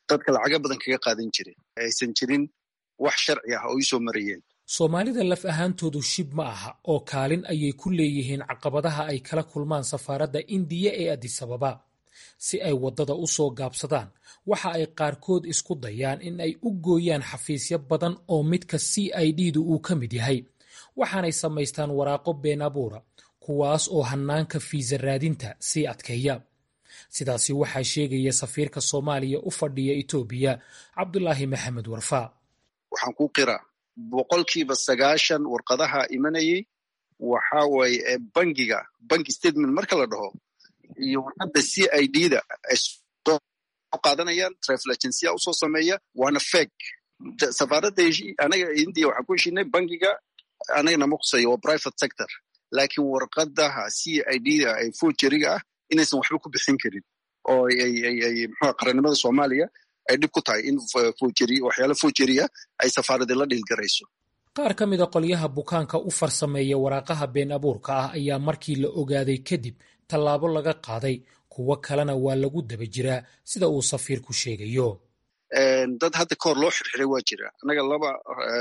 dadka lacaga badan kaga qaadan jiray aysan jirin wax sharci ah oo ii soo marayeen soomaalida laf ahaantoodu shib ma aha oo kaalin ayay ku leeyihiin caqabadaha ay kala kulmaan safaaradda indiya ee adisababa si ay waddada u soo gaabsadaan waxa ay qaarkood isku dayaan in ay u gooyaan xafiisyo badan oo midka c i d du uu ka mid yahay waxaanay samaystaan waraaqo been abuura kuwaas oo hannaanka fiisa raadinta sii adkeeya sidaasi waxaa sheegaya safiirka soomaaliya u fadhiya etoobiya cabdulaahi maxamed warfaa waxaan ku qiraa boqolkiiba sagaashan warqadaha imanayay waxa waaye bangiga banki statement marka la dhaho iyo warqadda c i d da ay soo qaadanayaan travel agencia usoo sameeya waana feg safaaradda anaga india waxaan ku heshinay bangiga anagana ma khuseeyo waa private sector laakiin warqadaha c i d da ee fojeriga ah inaysan waxba ku bixin karin oo mxua qarannimada soomaaliya ay dhib ku tahay in waxyaala fojeriya ay safaaradi la dhiilgarayso qaar ka mida qolyaha bukaanka u farsameeya waraaqaha been abuurka ah ayaa markii la ogaaday kadib tallaabo laga qaaday kuwo kalena waa lagu daba jiraa sida uu safiirku sheegayo dad hadda kahor loo xirxiray waa jira annaga laba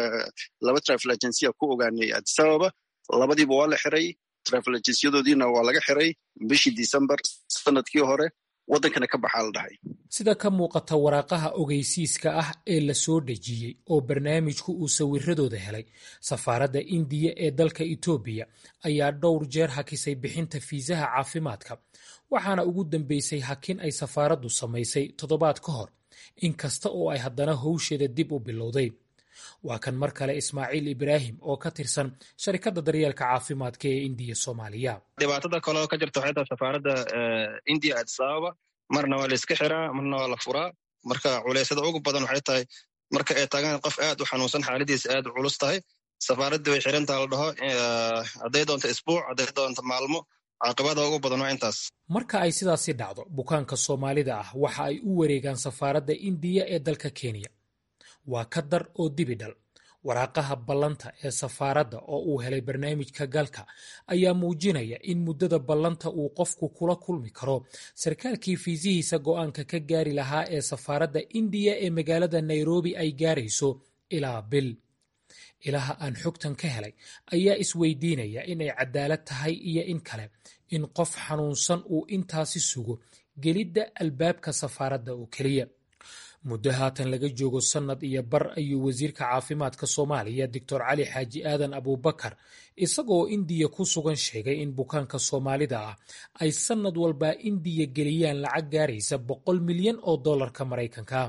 laba travel agencia ku ogaanay adisababa labadiiba waa la xiray travel agensiyadoodiina waa laga xiray bishii december sanadkii hore waddankana ka baxaa la dhahay sida ka muuqata waraaqaha ogeysiiska ah ee la soo dhejiyey oo barnaamijku uu sawiradooda helay safaaradda indiya ee dalka etoobiya ayaa dhowr jeer hakisay bixinta fiisaha caafimaadka waxaana ugu dambeysay hakin ay safaaraddu samaysay toddobaad ka hor inkasta oo ay haddana howsheeda dib u bilowday waa kan mar kale ismaaciil ibraahim oo ka tirsan sharikadda daryeelka caafimaadka ee indiya soomaaliya dhibaatada kaleo ka jirta waxay tahay safaaradda indiya addis ababa marna waa la iska xiraa marna waa la furaa marka culeysyada ugu badan waxay tahay marka ay tagaan qof aad u xanuunsan xaaladiisa aad u culus tahay safaaraddii way xirantaa la dhaho hadday doonto isbuuc hadday doonto maalmo caaqibada ugu badan waa intaas marka ay sidaasi dhacdo bukaanka soomaalida ah waxa ay u wareegaan safaaradda indiya ee dalka kenya waa ka dar oo dibidhal waraaqaha ballanta ee safaaradda oo uu helay barnaamijka galka ayaa muujinaya in muddada ballanta uu qofku kula kulmi karo sarkaalkii fiisihiisa go'aanka ka gaari lahaa ee safaaradda indiya ee magaalada nairobi ay gaarayso ilaa bil ilaha aan xogtan ka helay ayaa isweydiinaya inay cadaalad tahay iyo in kale in qof xanuunsan uu intaasi sugo gelidda albaabka safaaradda oo keliya muddo haatan laga joogo sannad iyo bar ayuu wasiirka caafimaadka soomaaliya doctor cali xaaji aadan abuubakar isagoo indiya ku sugan sheegay in bukaanka soomaalida ah ay sannad walbaa indiya geliyaan lacag gaaraysa boqol milyan oo dollarka maraykanka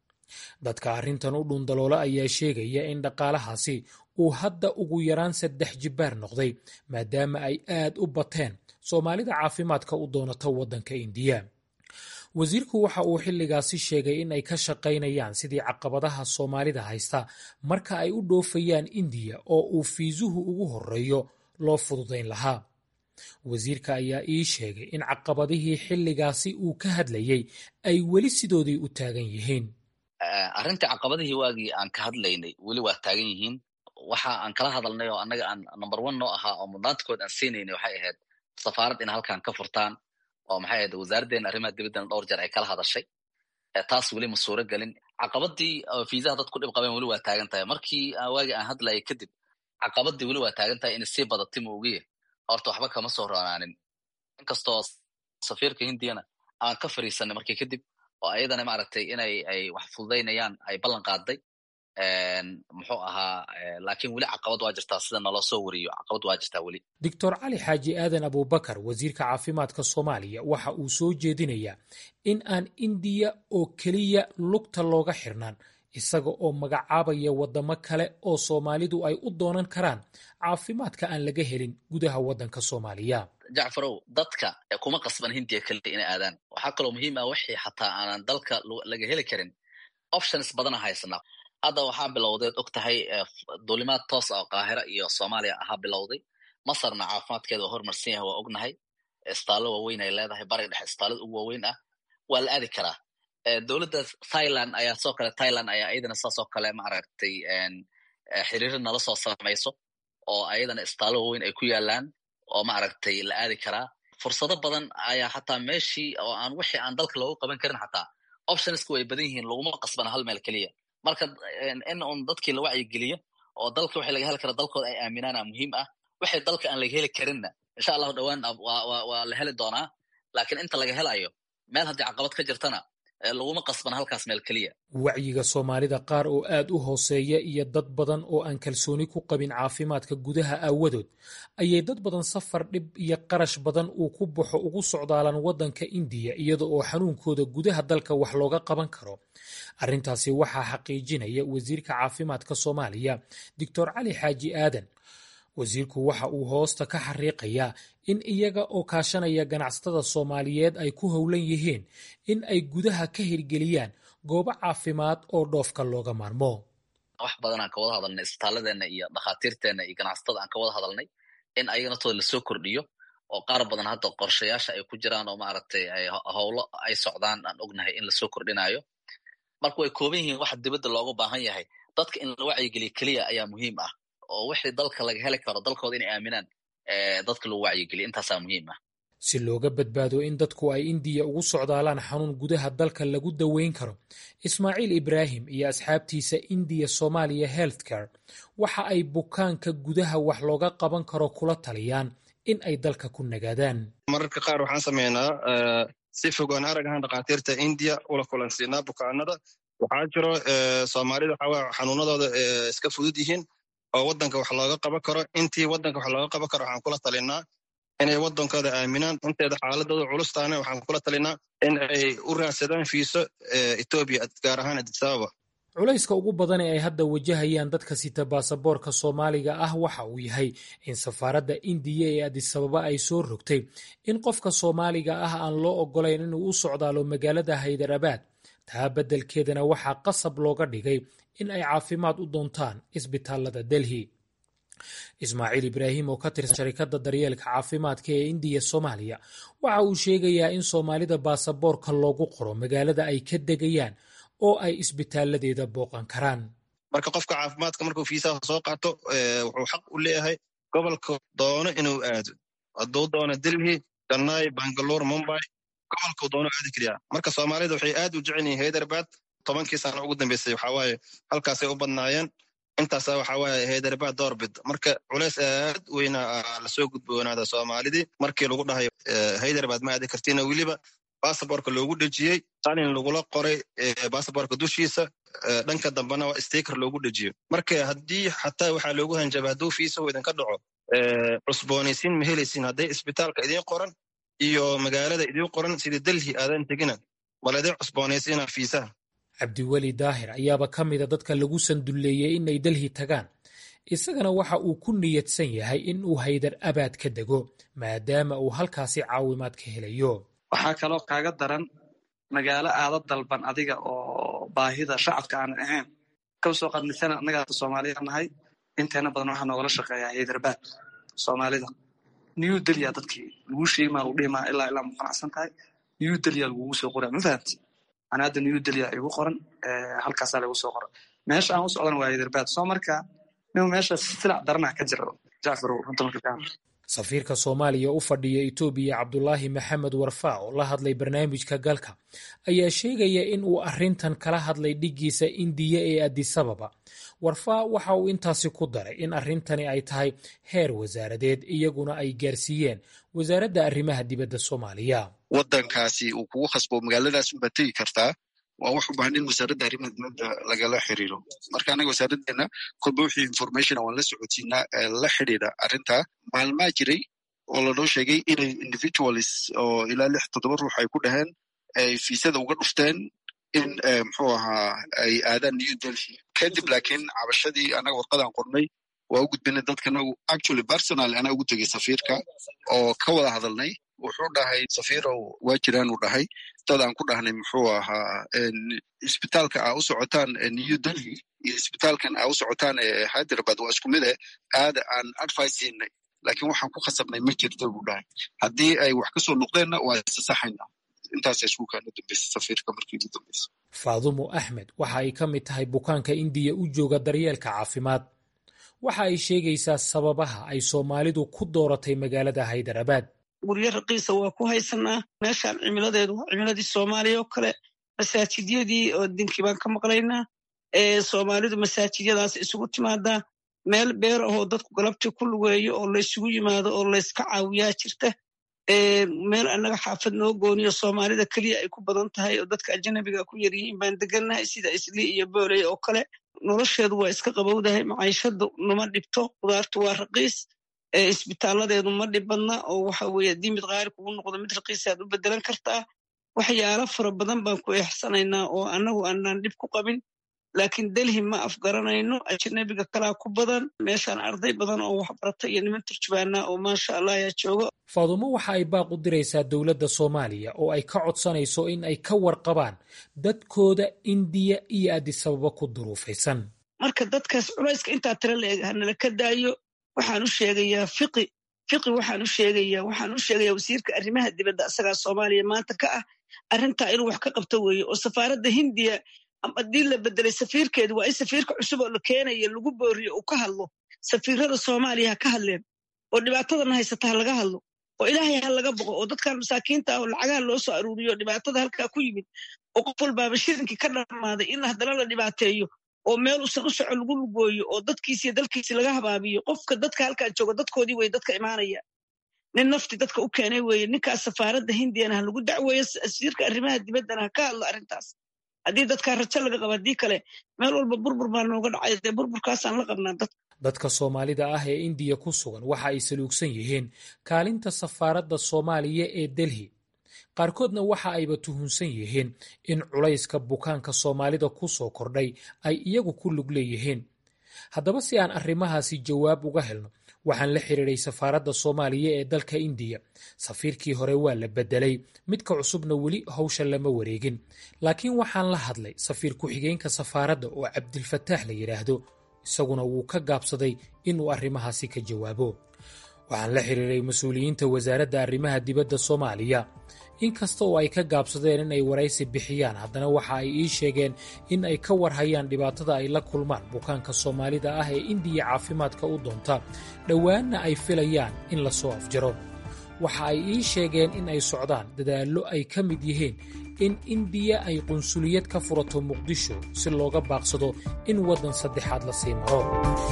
dadka arrintan u dhundaloola ayaa sheegaya in dhaqaalahaasi uu hadda ugu yaraan saddex jibbaar noqday maadaama ay aad u bateen soomaalida caafimaadka u doonata waddanka indiya wasiirku waxa uu xilligaasi sheegay in ay ka shaqaynayaan sidii caqabadaha soomaalida haysta marka ay u dhoofayaan indiya oo uu fiisuhu ugu horeeyo loo fududayn lahaa wasiirka ayaa ii sheegay in caqabadihii xilligaasi uu ka hadlayay ay weli sidoodii u taagan yihiin arrintii caqabadihii waagii aan ka hadlaynay weli waa taagan yihiin waxa aan kala hadalnay oo annaga aan number one noo ahaa oo mudnaantakood aan siinaynay waxay ahayd safaarad ina halkan ka furtaan oo maxay ahayd wasaaraddeena arrimaha dibaddana dhowr jeer ay kala hadashay taas weli ma suuro gelin caqabadii fiisaha dad ku dhib qabeen weli waa taagan tahay markii waagii aan hadlayay kadib caqabadii weli waa taagan tahay inay sii badatay ma ogiye horta waxba kama soo roonaanin inkastoo safiirka hindiyana aan ka fariisanay markii kadib oo ayadana maaragtay inay ay wax fududaynayaan ay ballan qaaday muxuu ahaa laakiin weli caqabad waa jirtaa sida naloo soo wariyo caqabad waa jirtaa weli doctor cali xaaji aadan abuubakar wasiirka caafimaadka soomaaliya waxa uu soo jeedinayaa in aan indiya oo keliya lugta looga xirnaan isaga oo magacaabaya waddamo kale oo soomaalidu ay u doonan karaan caafimaadka aan laga helin gudaha waddanka soomaaliya jacfarow dadka kuma qasban hindiya keliya inay aadaan waxaa kaloo muhiim ah wixii xataa aanan dalka laga heli karin options badana haysanaa hadda waxaa bilowdeed og tahay duulimaad toos ah oo qaahira iyo soomaaliya ahaa bilowday masarna caafimaadkeeda waa horumarsan yahay waa ognahay istaallo waaweyn ay leedahay bariga dhexe istaalada ugu waaweyn ah waa la aadi karaa dowladda thailand ayaa soo kale thailand ayaa ayadana saasoo kale maaragtay xiriir nala soo samayso oo ayadana istaallo waaweyn ay ku yaalaan oo maaragtay la aadi karaa fursado badan ayaa xataa meeshii oo aan wixii aan dalka loogu qaban karin xataa optionska way badan yihiin laguma qasbana hal meel keliya marka in un dadkii la wacyigeliyo oo dalka waxay laga heli kara dalkooda ay aaminaana muhiim ah waxay dalka aan laga heli karinna insha allahu dhowaan waa la heli doonaa laakiin inta laga helayo meel haddii caqabad ka jirtana laguma qasbana halkaas meel keliya wacyiga soomaalida qaar oo aad u hooseeya iyo dad badan oo aan kalsooni ku qabin caafimaadka gudaha aawadood ayay dad badan safar dhib iyo qarash badan uu ku baxo ugu socdaalaan waddanka indiya iyada oo xanuunkooda gudaha dalka wax looga qaban karo arrintaasi waxaa xaqiijinaya wasiirka caafimaadka soomaaliya doctor cali xaaji aadan wasiirku waxa uu hoosta ka xariiqayaa in iyaga oo kaashanaya ganacsatada soomaaliyeed ay ku howlan yihiin in ay gudaha ka hirgeliyaan goobo caafimaad oo dhoofka looga maarmo wax badan aan ka wada hadalnay isbitaaladeenna iyo dhakhaatiirteenna iyo ganacsatada aan ka wada hadalnay in ayaga naftooda lasoo kordhiyo oo qaar badan hadda qorshayaasha ay ku jiraan oo maaragtay howlo ay socdaan aan ognahay in lasoo kordhinayo marka way kooban yihiin waxa dibadda looga baahan yahay dadka in la wacyigeliyo keliya ayaa muhiim ah oo wixii dalka laga heli karo dalkooda inay aaminaan dadka lagu wacyigeliyo intaasaa muhiim ah si looga badbaado in dadku ay indiya ugu socdaalaan xanuun gudaha dalka lagu daweyn karo ismaaciil ibraahim iyo asxaabtiisa indiya somaaliya healthcare waxa ay bukaanka gudaha wax looga qaban karo kula taliyaan in ay dalka ku nagaadaan mararka qaar waxaan sameynaa si fogaan arag ahaan dhakhaatiirta indiya ula kulansiinaa bukaanada waxaa jiro soomaalida waxaa xanuunadooda iska fudud yihiin oo waddanka wax looga qaban karo intii waddanka wax looga qaban karo waxaan kula talinaa inay waddankooda aaminaan inteeda xaaladooda culustaana waxaan kula talinaa in ay u raadsadaan fiiso etoobiya gaar ahaan adisababa culayska ugu badan ee ay hadda wajahayaan dadka sita baasaboorka soomaaliga ah waxa uu yahay in safaaradda indiya ee adisababa ay soo rogtay in qofka soomaaliga ah aan loo ogolayn inuu u socdaalo magaalada haydarabaad taa beddelkeedana waxaa qasab looga dhigay in ay caafimaad u doontaan isbitaalada delhi ismaaciil ibraahim oo ka tirsan sharikadda daryeelka caafimaadka ee indiya soomaaliya waxa uu sheegayaa in soomaalida baasaboorka loogu qoro magaalada ay ka degayaan oo ay isbitaaladeeda booqan karaan marka qofka caafimaadka markuu fiisaha soo qaato wuxuu xaq u leeyahay gobolka doono inuu aado hadduu doono delhi ganai bangalore mumbai gobolkuu doono aadi kariyaa marka soomaalida waxay aad u jecel yihiin haydarabad tobankii sano ugu dambeysay waxawaaye halkaasay u badnaayeen intaasa waxawaaye haydarabad doorbid marka culeys aad weyna lasoo gudboonaada soomaalidii markii lagu dhahay haydarabad ma aadi kartiina weliba basaborka loogu dhejiyey qalin lagula qoray basaborka dushiisa dhanka dambena waa stiker loogu dhejiyo marka haddii xataa waxaa loogu hanjaba hadduu fiisahu idinka dhaco cusboonaysiin ma helaysiin hadday isbitaalka idiin qoran iyo magaalada idiin qoran sida delhi aadan tegina bal idin cusboonaysiina fiisaha cabdiweli daahir ayaaba ka mida dadka lagu sandulleeyey inay delhi tagaan isagana waxa uu ku niyadsan yahay in uu haydar abaad ka dego maadaama uu halkaasi caawimaad ka helayo waxaa kaloo kaaga daran magaalo aada dalban adiga oo baahida shacabka aanan ahayn kaba soo qaad misalan annagaa soomaaliya nahay inteena badan waxaa noogala shaqeeyaa haydarbaad soomaalida new delya dadkii lagu sheegi maa lagu dhihi maa ilaa ilaa muqanacsan tahay new delya lagugu soo qoraa ma fahamti ana hadda new delya igu qoran halkaasaa lagu soo qoran meesha aan u socdana waa haydarbaad soo marka nin meesha silac daranaa ka jira jacfar runta marka kaa safiirka soomaaliya u fadhiya etoobiya cabdulaahi maxamed warfaa oo la hadlay barnaamijka galka ayaa sheegaya in uu arrintan kala hadlay dhiggiisa indiya ee adisababa warfaa waxa uu intaasi ku daray in arrintani ay tahay heer wasaaradeed iyaguna ay gaarsiiyeen wasaaradda arrimaha dibadda soomaaliya waddankaasi uu kugu khasbo magaaladaas unbaad tegi kartaa waa wax u baahan in wasaaradda arrimaha dibadda lagala xiriiro marka anaga wasaaraddeena kolba wixii information waan la socodsiinaa la xidhiidha arrinta maalmaa jiray oo lanoo sheegay inay individualis oo ilaa lix toddoba ruux ay ku dhaheen ay fiisada uga dhufteen in muxuu ahaa ay aadaan new delhi kadib laakiin cabashadii anaga warqadaan qornay waa u gudbinay dadkanagu actually personal anaa ugu tegay safiirka oo ka wada hadalnay wuxuu dhahay safiirow waa jiraan uu dhahay dad aan ku dhahnay muxuu ahaa isbitaalka aa u socotaan new delhi iyo isbitaalkan aa u socotaan hyderabad waa isku mid eh aada aan advice siinay laakiin waxaan ku khasabnay ma jirto buu dhahay haddii ay wax kasoo noqdeenna waa isasaxayna intaasa isku kaana dambeysa safiirka markii ugu dambeysa faadumo axmed waxa ay ka mid tahay bukaanka indiya u jooga daryeelka caafimaad waxa ay sheegaysaa sababaha ay soomaalidu ku dooratay magaalada haydarabaad guryo raqiisa waa ku haysanaa meeshaan cimiladeedu waa cimiladii soomaaliya oo kale masaajidyadii oo dinkii baan ka maqlaynaa soomaalidu masaajidyadaas isugu timaadaa meel beer ahoo dadku galabtii ku lugeeyo oo laysugu yimaado oo layska caawiyaa jirta meel annaga xaafad noo gooniyo soomaalida keliya ay ku badan tahay oo dadka ajanabiga ku yaryihiin baan degannahay sida islii iyo booley oo kale nolosheedu waa iska qabowdahay maciishadu nama dhibto qudaartu waa raqiis isbitaaladeedu ma dhibadna oo waxa weye haddii mid qaali kugu noqdo mid raqiisaad u bedelan kartaa waxyaalo fara badan baan ku eexsanaynaa oo annagu aanaan dhib ku qabin laakiin delhi ma afgaranayno ajanabiga kalaa ku badan meeshaan arday badan oo waxbarata iyo niman turjubaana oo maasha allah ayaa jooga faadumo waxa ay baaq u diraysaa dowladda soomaaliya oo ay ka codsanayso in ay ka warqabaan dadkooda indiya iyo adisababa ku duruufaysan marka dadkaas culayska intaa tira la eg hanala ka daayo waxaan u sheegayaa fiqi fiqi waxaan u sheegayaa waxaan u sheegayaa wasiirka arrimaha dibadda asagaa soomaaliya maanta ka ah arrintaa inuu wax ka qabto weeye oo safaaradda hindiya haddii la bedelay safiirkeedu waa in safiirka cusub oo la keenaya lagu booriyo uu ka hadlo safiirada soomaaliya ha ka hadleen oo dhibaatadan haysata ha laga hadlo oo ilaahay ha laga boqo oo dadkan masaakiinta ah oo lacagaha loo soo aruuriyo dhibaatada halkaa ku yimid oo qof walbaaba shirinkii ka dhammaaday in haddana la dhibaateeyo oo meel usan u soco lagu lugooyo oo dadkiisiyo dalkiisi laga habaabiyo qofka dadka halkaa jooga dadkoodii weye dadka imaanaya nin nafti dadka u keenay weeye ninkaas safaaradda hindiyana ha lagu dacweeyo wasiirka arrimaha dibaddana ha ka hadlo arrintaas haddii dadkaa rajo laga qabo haddii kale meel walba burbur baa nooga dhacay dee burburkaasaan la qabnaa dadka dadka soomaalida ah ee indiya ku sugan waxa ay saluugsan yihiin kaalinta safaaradda soomaaliya ee delhi qaarkoodna waxa ayba tuhunsan yihiin in culayska bukaanka soomaalida ku soo kordhay ay iyagu ku lug leeyihiin haddaba si aan arrimahaasi jawaab uga helno waxaan la xiriiray safaaradda soomaaliya ee dalka indiya safiirkii hore waa la bedelay midka cusubna weli hawsha lama wareegin laakiin waxaan la hadlay safiir ku-xigeenka safaaradda oo cabdilfataax la yidhaahdo isaguna wuu ka gaabsaday inuu arrimahaasi ka jawaabo waxaan la xiriiray mas-uuliyiinta wasaaradda arrimaha dibadda soomaaliya inkasta oo ay ka gaabsadeen in ay waraysi bixiyaan haddana waxa ay ii sheegeen in ay ka warhayaan dhibaatada ay la kulmaan bukaanka soomaalida ah ee indiya caafimaadka u doonta dhowaanna ay filayaan in la soo afjaro waxa ay ii sheegeen in ay socdaan dadaallo ay ka mid yihiin in indiya ay qunsuliyad ka furato muqdisho si looga baaqsado in waddan saddexaad la sii maro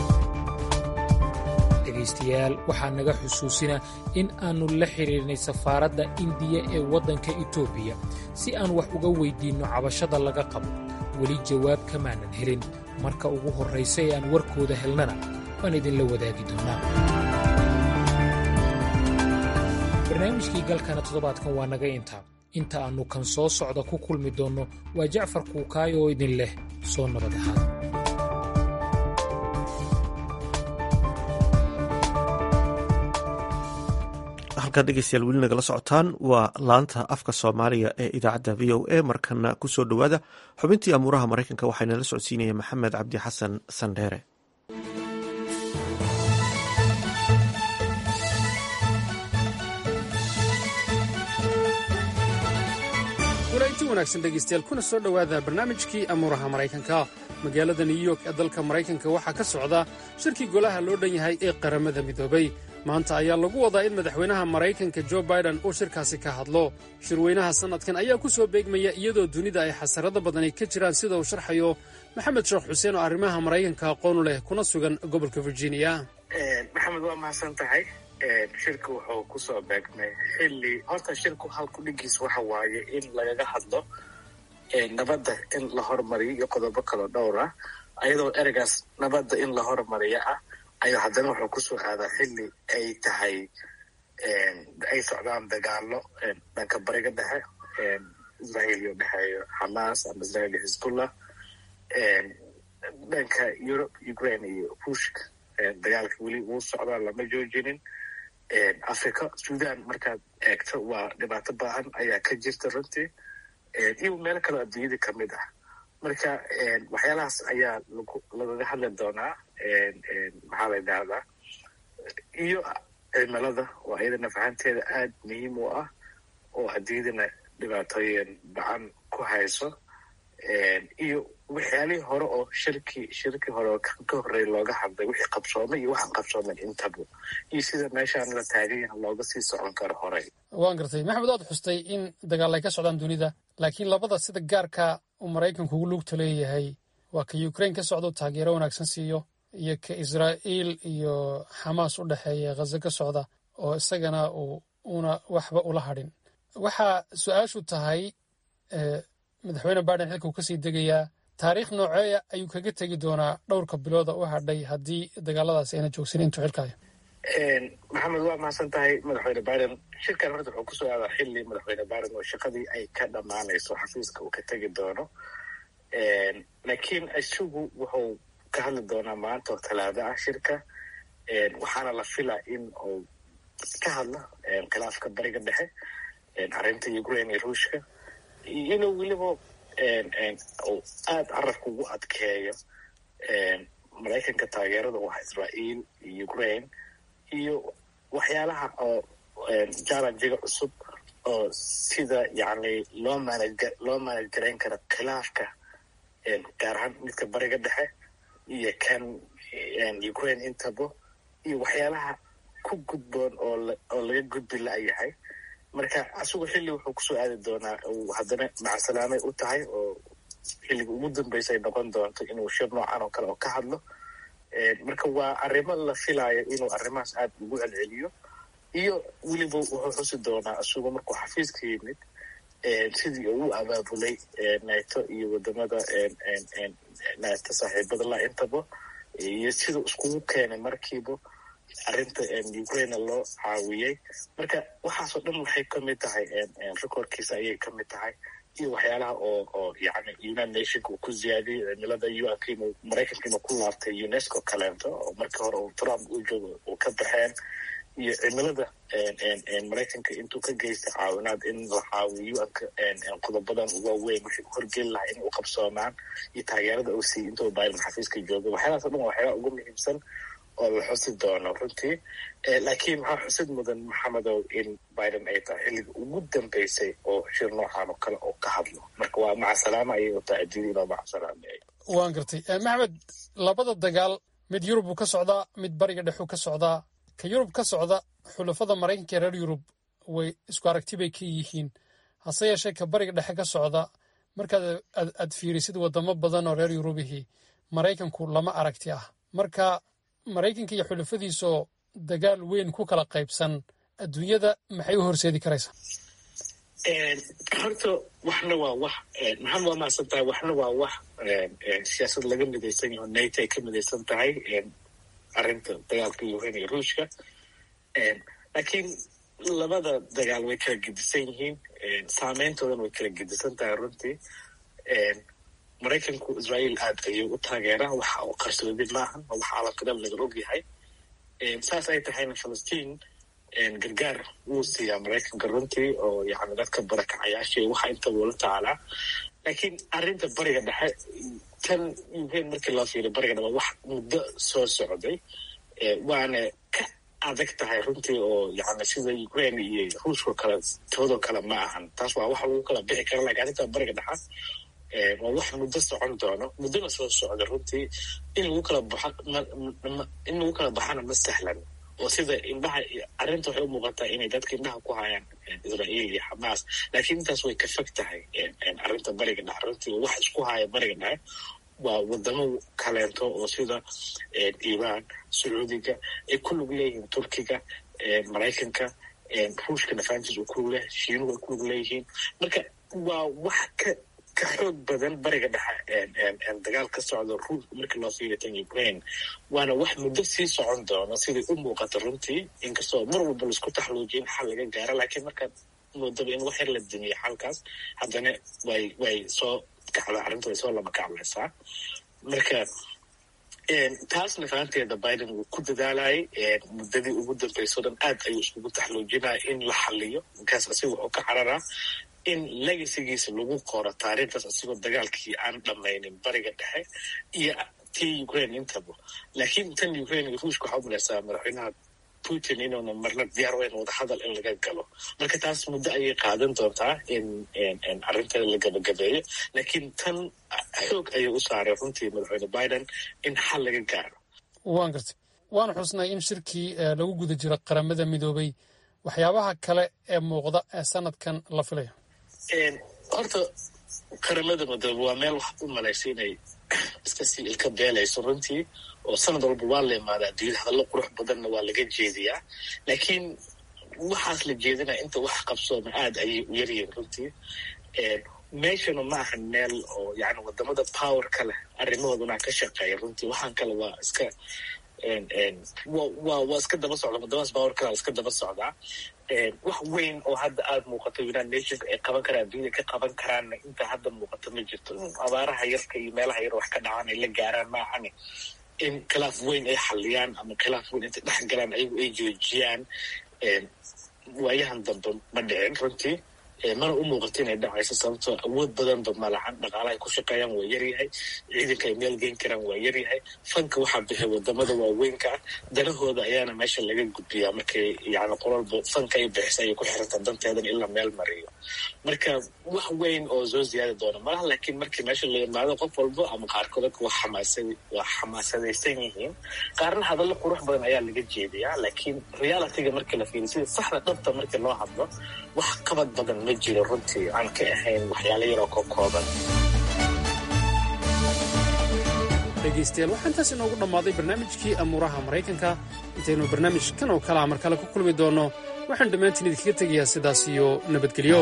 dhegaystayaal waxaa naga xusuusina in aannu la xidhiirnay safaaradda indiya ee waddanka etoobiya si aan wax uga weyddiinno cabashada laga qabo weli jawaab kamaanan helin marka ugu horraysa ee aan warkooda helnana waan idinla wadaagi doonnaa barnaamijkii galkana toddobaadkan waa naga intaa inta aannu kan soo socda ku kulmi doonno waa jacfar kuukaay oo idin leh soo nabad ahaada halkaad dhegeystayaal weli nagala socotaan waa laanta afka soomaaliga ee idaacadda v o a markana ku soo dhowaada xubintii amuuraha maraykanka waxaana la socodsiinaya maxamed cabdi xasan sandheere walainti wanaagsan dhegaystayaal kuna soo dhowaada barnaamijkii amuuraha maraykanka magaalada new york ee dalka maraykanka waxaa ka socda shirkii golaha loo dhan yahay ee qaramada midoobay maanta ayaa lagu wadaa in madaxweynaha maraykanka jo baiden uu shirkaasi ka hadlo shirweynaha sannadkan ayaa ku soo beegmaya iyadoo dunida ay xasarado badani ka jiraan sida uu sharxayo maxamed sheekh xuseen oo arrimaha maraykanka aqoonu leh kuna sugan gobolka virginia maxamed waa mahadsan tahay shirku wuxuu ku soo beegmay xilli horta shirku halku dhigiis waxa waaye in lagaga hadlo nabadda in la hormariyo iyo qodobo kaloo dhowr ah ayadoo ereygaas nabadda in la hormariyo ah ayaa haddana wuxuu kusoo aadaa xilli ay tahay ay socdaan dagaalo dhanka bariga dhexe israel iyo dhexeeyo xamaas ama israel iyo xisbullah dhanka europe ukraine iyo ruushka dagaalka weli wuu socdaa lama joojinin africa sudan markaad eegto waa dhibaato baahan ayaa ka jirta runtii iyo meelo kaloo adduunyada kamid ah marka waxyaalahaas ayaa lagaga hadli doonaa maxaa la yidhahdaa iyo cimilada oo iyadana fahanteeda aad muhiim u ah oo adduunyadana dhibaatooyin bacan ku hayso iyo waxyaalihii hore oo shirki shirki hore oo ka horreey looga hadlay wixii qabsoomay iyo waxaan qabsoomin intaba iyo sida meeshaan la taagan yaha looga sii socon karo horey waan gartay maxamed waad xustay in dagaal ay ka socdaan dunida laakiin labada sida gaarka uu maraykanku ugu lugta leeyahay waa ka ukrain ka socdo taageero wanaagsan siiyo iyo ka israa'iil iyo xamaas u dhexeeya khaza ka socda oo isagana uu una waxba ula hadhin waxaa su-aashu tahay madaxweyne biden xilka uu kasii degayaa taariikh nooceeya ayuu kaga tegi doonaa dhowrka bilooda u hadhay haddii dagaaladaasi ayna joogsan intuu xilkayo maxamed waa mahadsan tahay madaxweyne biden shirkan horta wuxuu kusoo aadaa xilli madaxweyne biden oo shaqadii ay ka dhammaanayso xafiiska uu ka tegi doono laakiin isagu wuxuu ka hadli doonaa maanta oo talaado ah shirka waxaana la filaa in uu ka hadlo khilaafka bariga dhexe arrinta ukraine iyo ruushka inuu weliba uu aada carabka ugu adkeeyo maraykanka taageerada u ah israa'iil iyo ukraine iyo waxyaalaha oo jallenjiga cusub oo sida yacni loo manaj loo manaj garayn karo khilaafka gaar ahaan midka bariga dhexe iyo kan ukraine intaba iyo waxyaalaha ku gudboon oo oo laga gudbi la-yahay marka asugu xilli wuxuu kusoo aadi doonaa uu haddana macsalaamay u tahay oo xilliga ugu dambeysa ay noqon doonto inuu shir noocan oo kale oo ka hadlo marka waa arrimo la filaayo inuu arrimahaas aada ugu celceliyo iyo weliba wuxuu xusi doonaa isugu markuu xafiiska yimid sidii uu abaabulay nato iyo wadamada nato saaxiibada la intaba iyo siduu iskugu keenay markiiba arrinta ukraine loo caawiyey marka waxaasoo dhan waxay ka mid tahay rekoorkiisa ayay ka mid tahay iyo waxyaalaha oo oo yani united nationka uu ku ziyaadiyey cimilada u-nk inuu maraykanka inuu ku laabtay unesco kaleento oo markii hore uu trump uu joogo uu ka baxeen iyo cimilada maraykanka intuu ka geystay caawinaad in la caawiyo u-nka qodobadan waaweyn wixii u horgeli lahaa in u qabsoomaan iyo taageerada uu siiyey intuu biden xafiiska jooga waxyaalahaas o dhan waa waxyaala ugu muhiimsan oo la xusi doono runtii laakiin waxaa xusid mudan maxamedow in biden ay tahay xilliga ugu dambeysay oo shir noocan oo kale oo ka hadlo marka waa macasalaama ayay u tahay adduunya inoo macasalaamay waan gartay maxmed labada dagaal mid yurub uu ka socdaa mid bariga dhexuu ka socdaa ka yurub ka socda xulafada maraykanka ee reer yurub way isku aragti bay ka yihiin hase yeeshee ka bariga dhexe ka socda markaad aad fiirisid wadamo badan oo reer yurubihii maraykanku lama aragti ah marka maraykanka iyo xulafadiisoo dagaal weyn ku kala qaybsan adduunyada maxay u horseedi karaysaa horta waxna waa wax maxamed waa mahadsan tahay waxna waa wax siyaasad laga midaysan yaho nato ay ka midaysan tahay arrinta dagaalka ukraine iyo ruushka laakiin labada dagaal way kala gedisan yihiin saameyntoodana way kala gedisan tahay runtii maraykanku israa'iil aad ayuu u taageeraa waxa uu qarsoodi maahan oo waxa alaqadab laga og yahay saas ay tahayna falastiin gargaar wuu siiyaa maraykanka runtii oo yani dadka barakacayaasha waxa intaba ula tacaalaa laakiin arrinta bariga dhexe tan ukraine markii loo fiiriyo bariga dhexe wax muddo soo socday waana ka adag tahay runtii oo yani sida ukraine iyo ruushka kale toodoo kale ma ahan taas waa wax lagu kala bixi kara lakin arrinta bariga dhexe waa wax muddo socon doono muddona soo socda runtii in lagu kala baxa in lagu kala baxana ma sahlan oo sida indhaha arrinta waxay u muuqataa inay dadka indhaha ku hayaan israa'iil iyo xamaas laakiin intaas way ka fog tahay arrinta bariga dhexe runtii wax isku haya bariga dhexe waa wadamo kaleento oo sida iiraan sacuudiga ay ku lug leeyihiin turkiga maraykanka ruushka nafaantiis uu ku lug leeyahay shiinuhu ay ku lug leeyihiin marka waa wax ka ka xoog badan bariga dhexe dagaal ka socdo ruushka markii loo fiiriyo tan ukraine waana wax muddo sii socon doono siday u muuqato runtii inkastoo mar walba laisku taxluujiya in xal laga gaaro laakiin markaad moodaba in wax yar la dimiyo xalkaas haddana way way soo kacda arrinta way soo lama kaclaysaa marka taasna fahanteeda biden wuu ku dadaalayay muddadii ugu dambeysao dhan aad ayuu iskugu taxluujinaya in la xaliyo markaas asiga wuxuu ka cararaa in legasigiisa lagu qoro taariikhdaas asigoo dagaalkii aan dhamaynin bariga dhexe iyo tii ukraine intaba laakiin tan ukraine iyo ruushka waxaa umalaysaa madaxweynaha putin inuuna marna diyaar weyn wadahadal in laga galo marka taas muddo ayay qaadan doontaa in arrinteeda la gabagabeeyo laakiin tan xoog ayay u saaray runtii madaxweyne biden in xal laga gaaro waan gartay waanu xusnay in shirkii lagu guda jiro qaramada midoobay waxyaabaha kale ee muuqda ee sanadkan la filayo horta qaramada midoobe waa meel wax u malaysa inay iska sii ilka beelayso runtii oo sanad walba waa la imaadaa adduunyada hadallo qurux badanna waa laga jeediyaa laakiin waxaas la jeedinaya inta wax qabsooma aad ayay u yaryihiin runtii meeshana ma aha meel oo yani wadamada powerka leh arrimahooduna ka shaqeeya runtii waxaan kale waa iska wa waa iska daba socda wadamadaas powerkala iska daba socdaa wax weyn oo hadda aada muuqato united nationka ay qaban karaan adduunyada ka qaban karaanna inta hadda muuqato ma jirto abaaraha yarka iyo meelaha yar wax ka dhacaan ay la gaaraan maahane in khilaaf weyn ay xaliyaan ama khilaaf weyn intay dhex galaan ayagu ay joojiyaan waayahan dambe ma dhicin runtii mana u muuqato inay dhacayso sababtoo awood badanba malahan dhaqaalaha ay ku shaqeeyaan waa yaryahay ciidanka ay meel geyn karaan waa yaryahay fanka waxaa bixiy wadamada waaweynka ah danahooda ayaana meesha laga gudbiyaa markay yani qololba fanka ay bixisa ayay ku xirantaa danteedan in la meel mariyo marka wax weyn oo soo ziyaadi doona malaha laakiin markii meesha la imaado qof walba ama qaarkood waa xamaasad waa xamaasadaysan yihiin qaarna hadallo qurux badan ayaa laga jeediyaa laakiin realityga markii la fiiriyo sida saxda dhabta markii loo hadlo wax qabad badan ma jiro runtii aan ka ahayn waxyaalo yaroo ka kooban dhegaystayaal waxaa intaas inoogu dhammaaday barnaamijkii amuuraha maraykanka intaynu barnaamij kan oo kale a mar kale ku kulmi doonno waxaan dhammaantiin idinkaga tegayaa sidaas iyo nabadgelyo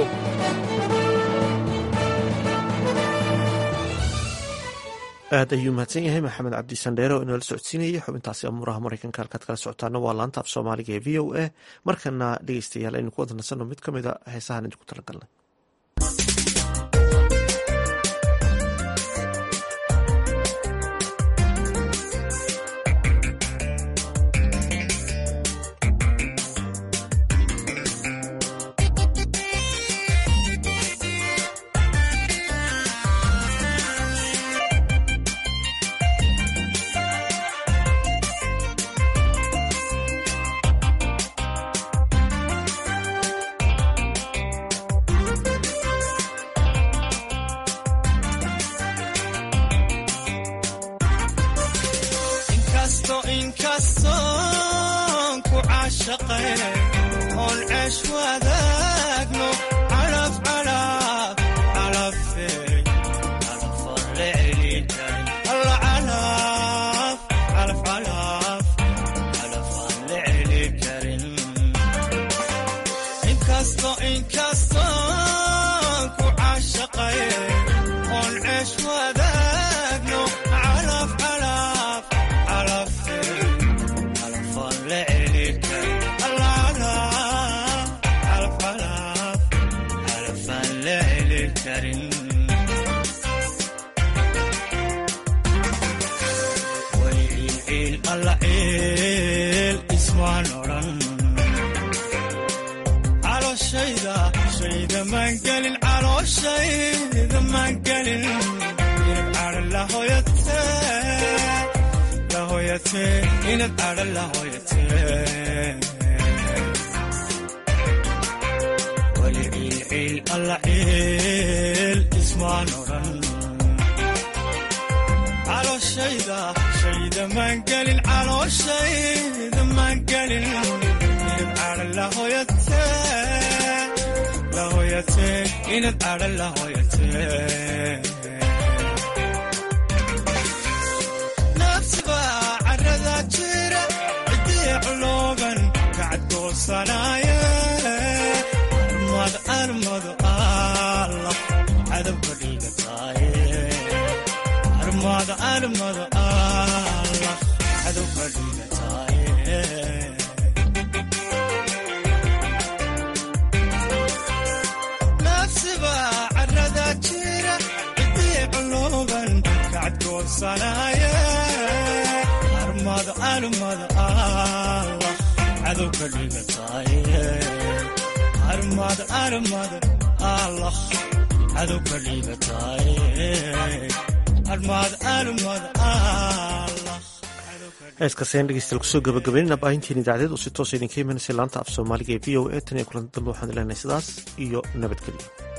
aad ayuu mahadsan yahay maxamed cabdi sandheere oo inoola socodsiinayay xubintaasi amuuraha maraykanka halkaad kala socotaana waa laanta af soomaaliga ee v o a markana dhegeystayaal aynu ku wada nasanno mid ka mid a heesahan idinku talagalnay heeskaasayaan dhegeystayaal kusoo gabagabeynina baahintiin idaacadeed oo si toosa idinka imanaysa laanta af soomaaliga ee v o a tan iyo kulanti dambe waxaan ileenahay sidaas iyo nabadgelyo